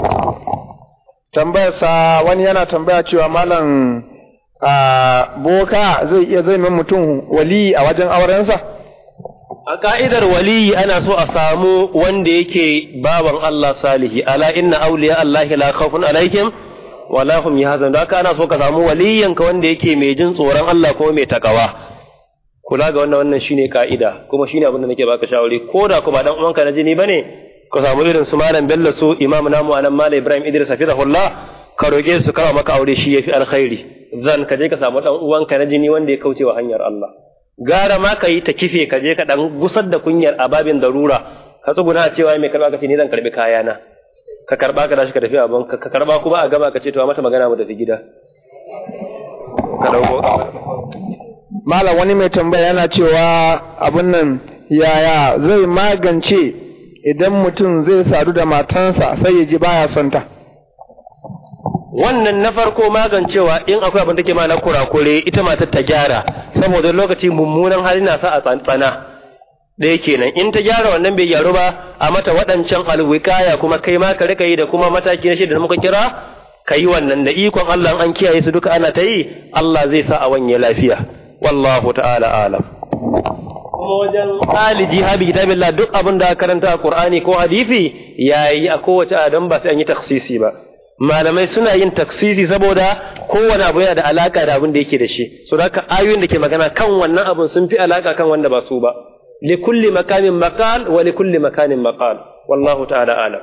Tambayarsa wani yana tambaya cewa malam a boka zai iya zai min mutum wali a wajen aurensa? A ka'idar waliyi ana so a samu wanda yake baban Allah salihi, ala inna auliya Allah la khawfun alaihim wa la hum yahzanun. Da haka ana so ka samu waliyanka wanda yake mai jin tsoron Allah ko mai takawa. Kula ga wannan wannan shine ka'ida, kuma shine abin da nake baka shawari, ko da ko ba dan uwanka na jini bane, ka samu irin su malam Bello su Imam namu anan Malam Ibrahim Idris hafizahullah ka roge su kama maka aure shi yafi alkhairi. Zan ka je ka samu dan uwanka na jini wanda ya kauce wa hanyar Allah. gara ma ka yi ta kife ka je ka dan gusar da kunyar a babin darura ka tsuguna cewa mai karba ka ce ni zan karbi kayana ka karba ka dashi ka tafi abin ka karba kuma a gaba ka ce to mata magana mu tafi gida ka dauko Malam wani mai tambaya yana cewa abin nan yaya zai magance idan mutum zai sadu da matansa sai ya ji baya son ta. wannan na farko magancewa in akwai abin da ke ma na kurakure ita matar ta gyara saboda lokaci mummunan hali na sa a tsantsana ɗaya kenan in ta gyara wannan bai gyaru ba a mata waɗancan alwikaya kuma kai ma ka rika yi da kuma mataki na shida da muka kira ka yi wannan da ikon Allah an kiyaye su duka ana ta yi Allah zai sa a wanye lafiya wallahu ta'ala alam kuma wajen aliji habi kitabillah duk abin da karanta a Qur'ani ko hadisi yayi a kowace adam ba sai an yi taksisi ba malamai suna yin taksisi saboda kowane abu yana da alaka da abin da yake da shi so da ayoyin da ke magana kan wannan abun sun fi alaka kan wanda ba su ba li kulli makamin maqal wa li kulli makanin maqal wallahu ta'ala alam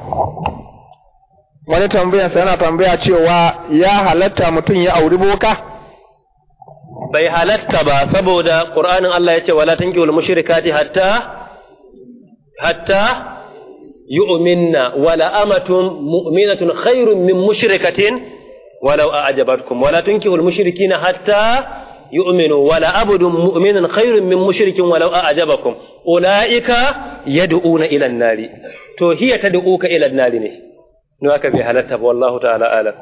Wani tambayarsa yana tambaya cewa ya halatta mutum ya auri boka? bai halatta ba saboda qur'anin Allah ya ce wala tankihul mushrikati hatta hatta yu'minna wala amatun mu'minatun khairun min mushrikatin walau a'jabatkum wala tunkihul mushrikina hatta yu'minu wala abdun mu'minun khairun min mushrikin walau a'jabakum ulaika yad'una ila an-nari to hiya tad'uka ila an-nari ne no aka bai halatta ba wallahu ta'ala alam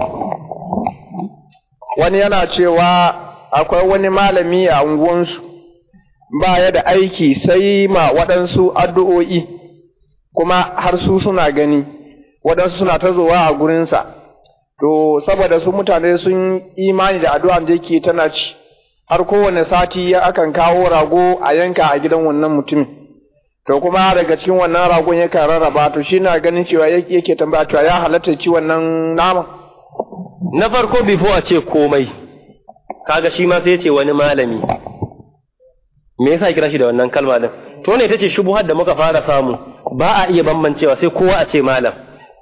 Wani yana cewa akwai wani malami a unguwansu ba ya da aiki sai ma waɗansu addu'o'i kuma har su suna gani waɗansu suna ta zowa a gurinsa to saboda su mutane sun imani da addu'an da yake tana ci har kowane sati ya akan kawo rago a yanka a gidan wannan mutumin to kuma daga cikin wannan ragon yakan rarraba to shi na ganin cewa yake tambaya cewa ya halatta ci wannan naman na farko bifo a ce komai kaga shi ma sai ce wani malami me yasa ya kira shi da wannan kalma din to ne tace shubuhar da muka fara samu ba a iya bambancewa sai kowa a ce malam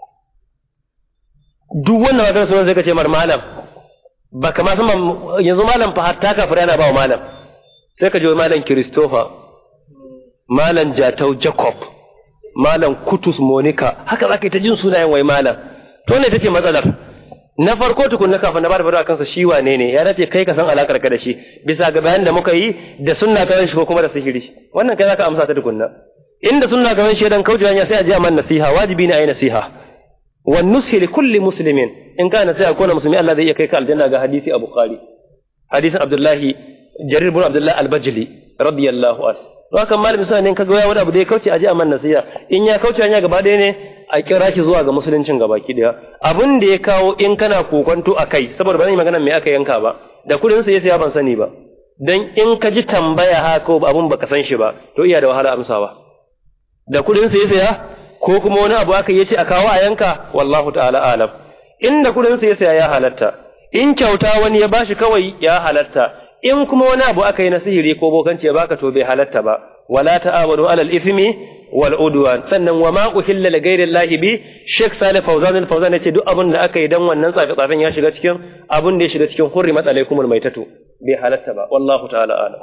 duk wannan magana sunan sai ka ce mar malam ba kama san yanzu malam fa hatta kafir yana ba wa malam sai ka je malam Christopher malam Jatau Jacob malam Kutus Monica haka zaka yi ta jin sunayen wai malam to ne tace matsalar na farko tukunna kafin na bada fara kansa shi wane ne ya dace kai ka san alakar ka da shi bisa ga bayanin da muka yi da sunna ka shi ko kuma da sihiri wannan kai zaka amsa ta tukunna inda sunna ka shi dan kauce hanya sai a ji man nasiha wajibi ne a yi nasiha wan nushi li kulli muslimin in kana sai akona musulmi Allah zai iya kai ka aljanna ga hadisi a bukhari hadisin abdullahi jarir ibn abdullah al-bajli radiyallahu anhu haka malami suna ne kaga wani abu da ya kauce a ji man nasiha in ya kauce hanya gaba ɗaya ne a kira shi zuwa ga musuluncin gabaki daya abin da ya kawo in kana kokonto a kai saboda ba zan yi magana me aka yanka ba da kudin sa ya saya ban sani ba dan in ka ji tambaya haka abun baka san shi ba to iya da wahala amsawa da kudin sa ya saya ko kuma wani abu aka yace a kawo a yanka wallahu ta'ala alam in da kudin sa ya saya ya halatta in kyauta wani ya bashi kawai ya halatta in kuma wani abu aka yi na sihiri ko bokanci ya baka to bai halatta ba wala ta'awadu alal ithmi wal udwan sannan wa ma uhilla li ghairi llahi bi Sheikh Salih Fawzan al-Fawzan yace duk abin da aka yi dan wannan tsafe tsafen ya shiga cikin abin da ya shiga cikin hurrimat alaikumul maitatu bai halatta ba wallahu ta'ala ala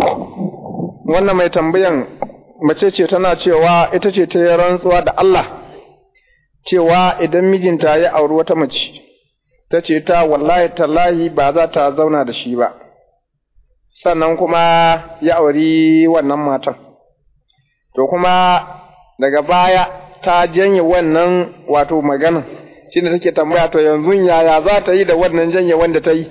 wannan mai tambayan mace ce tana cewa ita ce ta yi rantsuwa da Allah cewa idan mijinta ya auri wata mace ta ce ta wallahi tallahi ba za ta zauna da shi ba sannan kuma ya auri wannan matan to kuma daga baya ta janye wannan wato magana shi ne take tambaya to yanzu yaya za ta yi da wannan janye wanda ta yi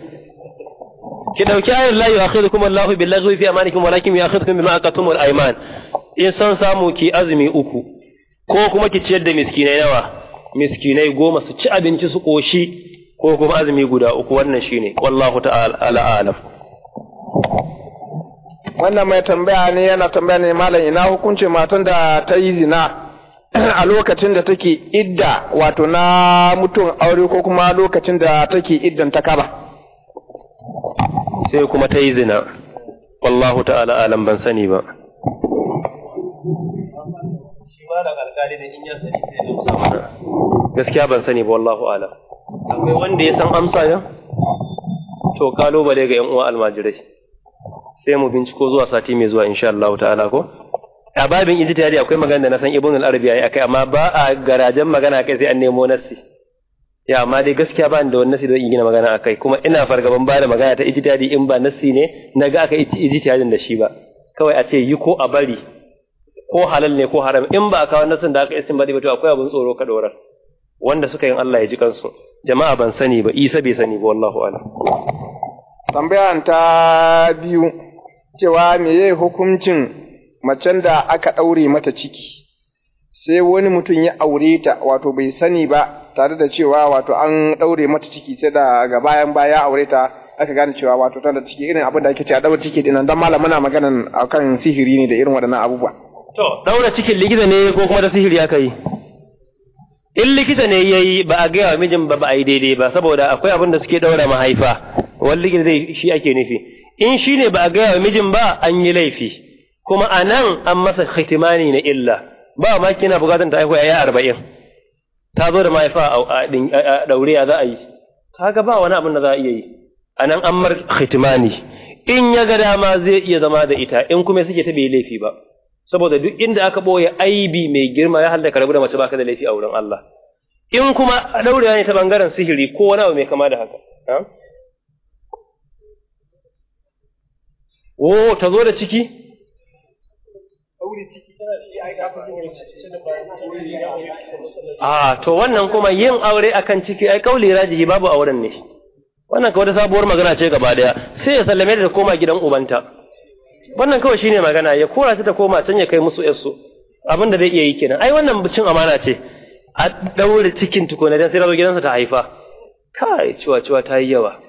ki dauki ayar la yu'akhidukum Allahu bil laghwi fi amanikum walakin yu'akhidukum bima aqatum al ayman in san samu ki azumi uku ko kuma ki ciyar da miskinai nawa miskinai goma su ci abinci su koshi ko kuma azumi guda uku wannan shine wallahu ta'ala alam wannan mai tambaya ne yana tambaya ne malam ina hukuncin matan da ta yi zina a lokacin da take idda wato na mutum aure ko kuma lokacin da take iddan ta kaba sai kuma ta yi zina wallahu ta'ala alam ban sani ba gaskiya ban sani ba wallahu alam akwai wanda ya san amsa ya to kalubale ga yan uwa almajirai sai mu binciko zuwa sati mai zuwa insha Allah ta'ala ko a babin ijtihadi akwai magana da na san ibn al-arabi yayi akai amma ba a garajen magana kai sai an nemo nassi ya amma dai gaskiya ba ni da wani nassi da zan gina magana akai kuma ina fargaban ba da magana ta ijtihadi in ba nassi ne naga aka ijtihadin da shi ba kawai a ce yi ko a bari ko halal ne ko haram in ba a kawo nassin da aka istinbadi ba to akwai abun tsoro ka dorar wanda suka yin Allah ya ji kansu jama'a ban sani ba isa bai sani ba wallahu a'lam tambayan ta biyu cewa meye hukuncin macen da aka ɗaure mata ciki sai wani mutum ya aure ta wato bai sani ba tare da cewa wato an ɗaure mata ciki sai daga bayan baya aure ta aka gane cewa wato tana da ciki irin abin da ake cewa ɗaure ciki dinan dan malam muna maganan akan sihiri ne da irin waɗannan abubuwa to ɗaura cikin likita ne ko kuma da sihiri aka yi in likita ne ya yi ba a gaya wa mijin ba ba a yi daidai ba saboda akwai abin da suke ɗaura mahaifa wani likita zai shi ake nufi in shi ne ba a gaya wa mijin ba an yi laifi kuma a nan an masa hitimani na illa ba ma kina bukatan ta haihu ya arba'in ta zo da mahaifa a ɗaure ya za a yi kaga ba wani abin da za a iya yi a nan an mar hitimani in ya ga dama zai iya zama da ita in kuma suke ta bai laifi ba saboda duk inda aka ɓoye aibi mai girma ya hallaka rabu da mace baka da laifi a wurin Allah in kuma ɗaurewa ne ta bangaren sihiri ko wani abu mai kama da haka Oh, ta zo da ciki? Ah, to wannan kuma yin aure akan ciki ai kauli rajihi babu auren ne. Wannan kawai sabuwar magana ce gaba daya, sai ya sallame ta koma gidan ubanta. Wannan kawai shine magana, ya kora ta ta koma can ya kai musu yarsu. Abin da zai iya yi kenan. Ai wannan cin amana ce. A daure cikin tukuna dan sai zo gidansa ta haifa. Kai, ciwa ciwa ta yi yawa.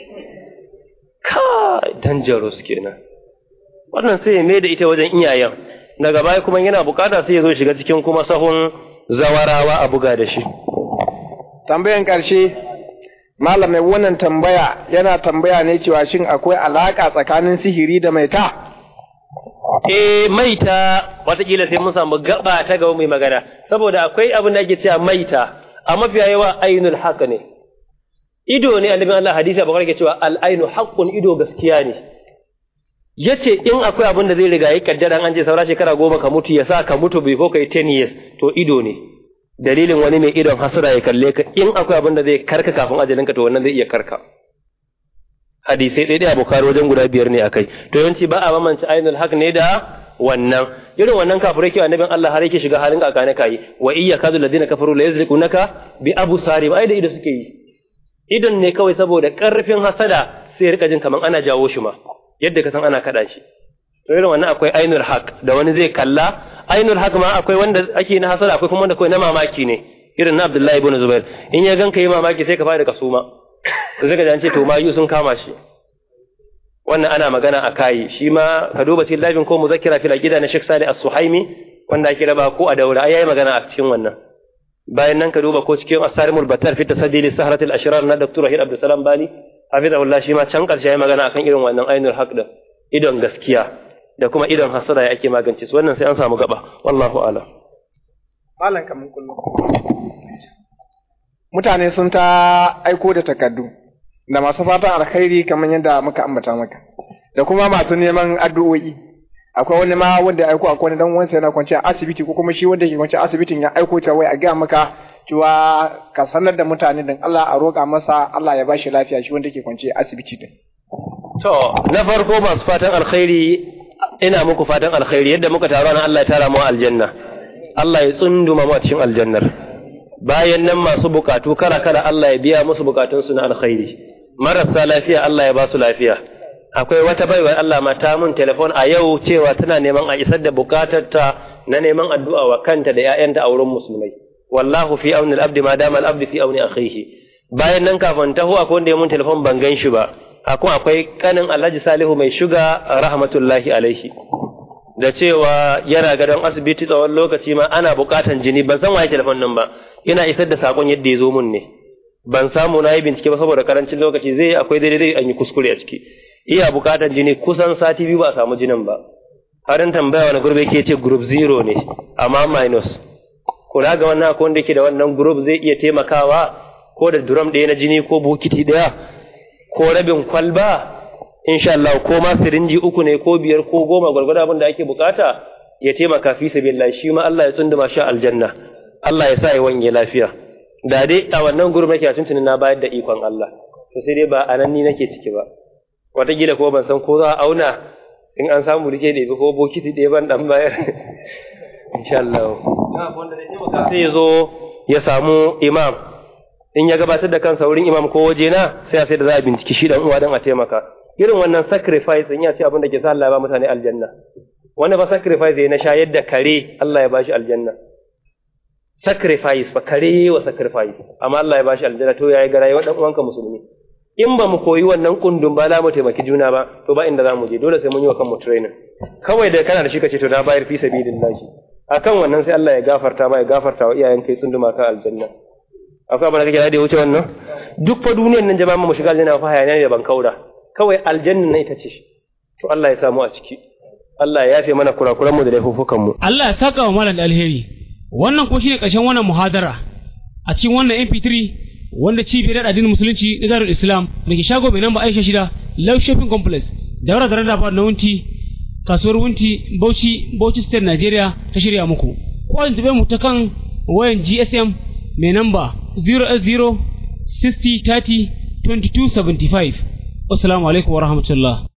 Kai, dangerous kenan. wannan sai ya mai da ita wajen iyayen daga baya kuma yana bukata sai ya zo shiga cikin kuma sahun zawarawa a buga da shi tambayan ƙarshe malam mai wannan tambaya yana tambaya ne cewa shin akwai alaƙa tsakanin sihiri da maita eh maita watakila sai mun samu gaba ta gaba mai magana saboda akwai abin da ake cewa maita a mafiya yawa ainul haq ne ido ne annabin Allah hadisi abu ke cewa al ainu haqqun ido gaskiya ne yace in akwai abin da zai riga yi kaddara an je saura shekara goma ka mutu ya sa ka mutu bai ko kai 10 years to ido ne dalilin wani mai idon hasara ya kalle ka in akwai abin da zai karka kafin ajalinka to wannan zai iya karka hadisai ɗaya a bukari wajen guda biyar ne akai to yawanci ba a bamance ainul haq ne da wannan irin wannan kafirai ke annabin Allah har yake shiga halin kakane kai wa iyya kadu ladina kafaru la yazliqunaka bi abusari ai da ido suke yi idon ne kawai saboda karfin hasada sai rika jin kaman ana jawo shi ma yadda ka san ana kada shi to irin wannan akwai ainul haq da wani zai kalla ainul haq ma akwai wanda ake na hasada akwai kuma wanda kawai na mamaki ne irin na Abdullahi ibn Zubair in ya ganka yi mamaki sai ka fara kasuma to sai ka ji ce to mayu sun kama shi wannan ana magana a kayi shi ma ka duba cikin labin ko muzakkira fil aqida na Sheikh Salih As-Suhaimi wanda ake raba ko a daura ai yayi magana a cikin wannan bayan nan ka duba ko cikin Asarimul Battar fi tasaddi li sahratil ashrar na Dr. Rahid Abdul Salam Bali hafizahullah shi ma can karshe yayi magana akan irin wannan ainul haq da idon gaskiya da kuma idon hasada ya ake magance su wannan sai an samu gaba wallahu a'lam malam kamun kullum mutane sun ta aiko da takardu da masu fatan alkhairi kamar yadda muka ambata maka da kuma masu neman addu'o'i akwai wani ma wanda ya aiko akwai wani dan uwansa yana kwance a asibiti ko kuma shi wanda ke kwance a asibitin ya aiko ta wai a ga maka cewa ka sanar da mutane din Allah a roƙa masa Allah ya bashi lafiya shi wanda ke kwance a asibiti din to na farko masu fatan alkhairi ina muku fatan alkhairi yadda muka taru nan Allah ya tara mu aljanna Allah ya tsunduma mu a cikin aljannar bayan nan masu bukatu kala kala Allah ya biya musu bukatunsu na alkhairi marasa lafiya Allah ya ba su lafiya akwai wata baiwar Allah ma ta mun telefon a yau cewa tana neman a isar da bukatarta na neman addu'a wa kanta da ‘ya'yanta a wurin musulmai wallahu fi auni al-abdi ma dama al-abdi fi auni akhihi bayan nan kafin taho akwai wanda ya mun telefon ban gan shi ba akwai akwai kanin Alhaji Salihu mai shuga rahmatullahi alaihi da cewa yana gadon asibiti tsawon lokaci ma ana bukatan jini ban san waye telefon nan ba ina isar da sakon yadda ya zo mun ne ban samu na yi bincike ba saboda karancin lokaci zai akwai daidai an yi kuskure a ciki iya bukatan jini kusan sati biyu ba a samu jinin ba harin tambaya wani gurbe ke ce group zero ne amma minus kula ga wannan akwai wanda ke da wannan group zai iya taimakawa ko da drum ɗaya na jini ko bokiti ɗaya ko rabin kwalba insha Allah ko ma sirinji uku ne ko biyar ko goma gwargwado abin da ake bukata ya taimaka fi sabilillah shi ma Allah ya tsunduma shi aljanna Allah ya sa ya wanye lafiya da dai a wannan gurbin nake a tuntunin na bayar da ikon Allah to sai dai ba a nan ni nake ciki ba wataƙila ko ban san ko za a auna in an samu rike ɗebi ko bokiti ɗaya ban ɗan bayar insha Allah sai ya zo ya samu imam in ya gabatar da kansa wurin imam ko waje na sai a sai da za a binciki shi dan uwa dan a taimaka irin wannan sacrifice in ya ce abin da ke sa Allah ya ba mutane aljanna wanda ba sacrifice ya na shayar da kare Allah ya bashi aljanna sacrifice ba kare wa sacrifice amma Allah ya bashi aljanna to yayi ga rayuwar dan uwanka musulmi in ba mu koyi wannan kundin ba za mu taimaki juna ba to ba inda za mu je dole sai mun yi wa kanmu training kawai da kana da shi kace to na bayar fi sabilillahi akan wannan sai Allah ya gafarta ma ya gafarta wa iyayen kai tsunduma ka aljanna akwai abin da kake da wuce wannan duk fa duniyar nan jama'a mu shiga aljanna fa hayaniya ne da ban kaura kawai aljanna ne ita ce to Allah ya samu a ciki Allah ya yafe mana kurakuran mu da laifukan mu Allah ya saka wa malam da alheri wannan ko shine ƙarshen wannan muhadara a cikin wannan MP3 wanda cibiyar addinin musulunci na Darul Islam da ke shago mai namba Aisha shida Love Shopping Complex daura da rarrafa na wunti kasuwar wunti Bauchi Bauchi State Nigeria ta shirya muku ko an mu ta kan wayan GSM mai namba 0S0 60 30 22 75 Assalamu alaikum wa rahmatullah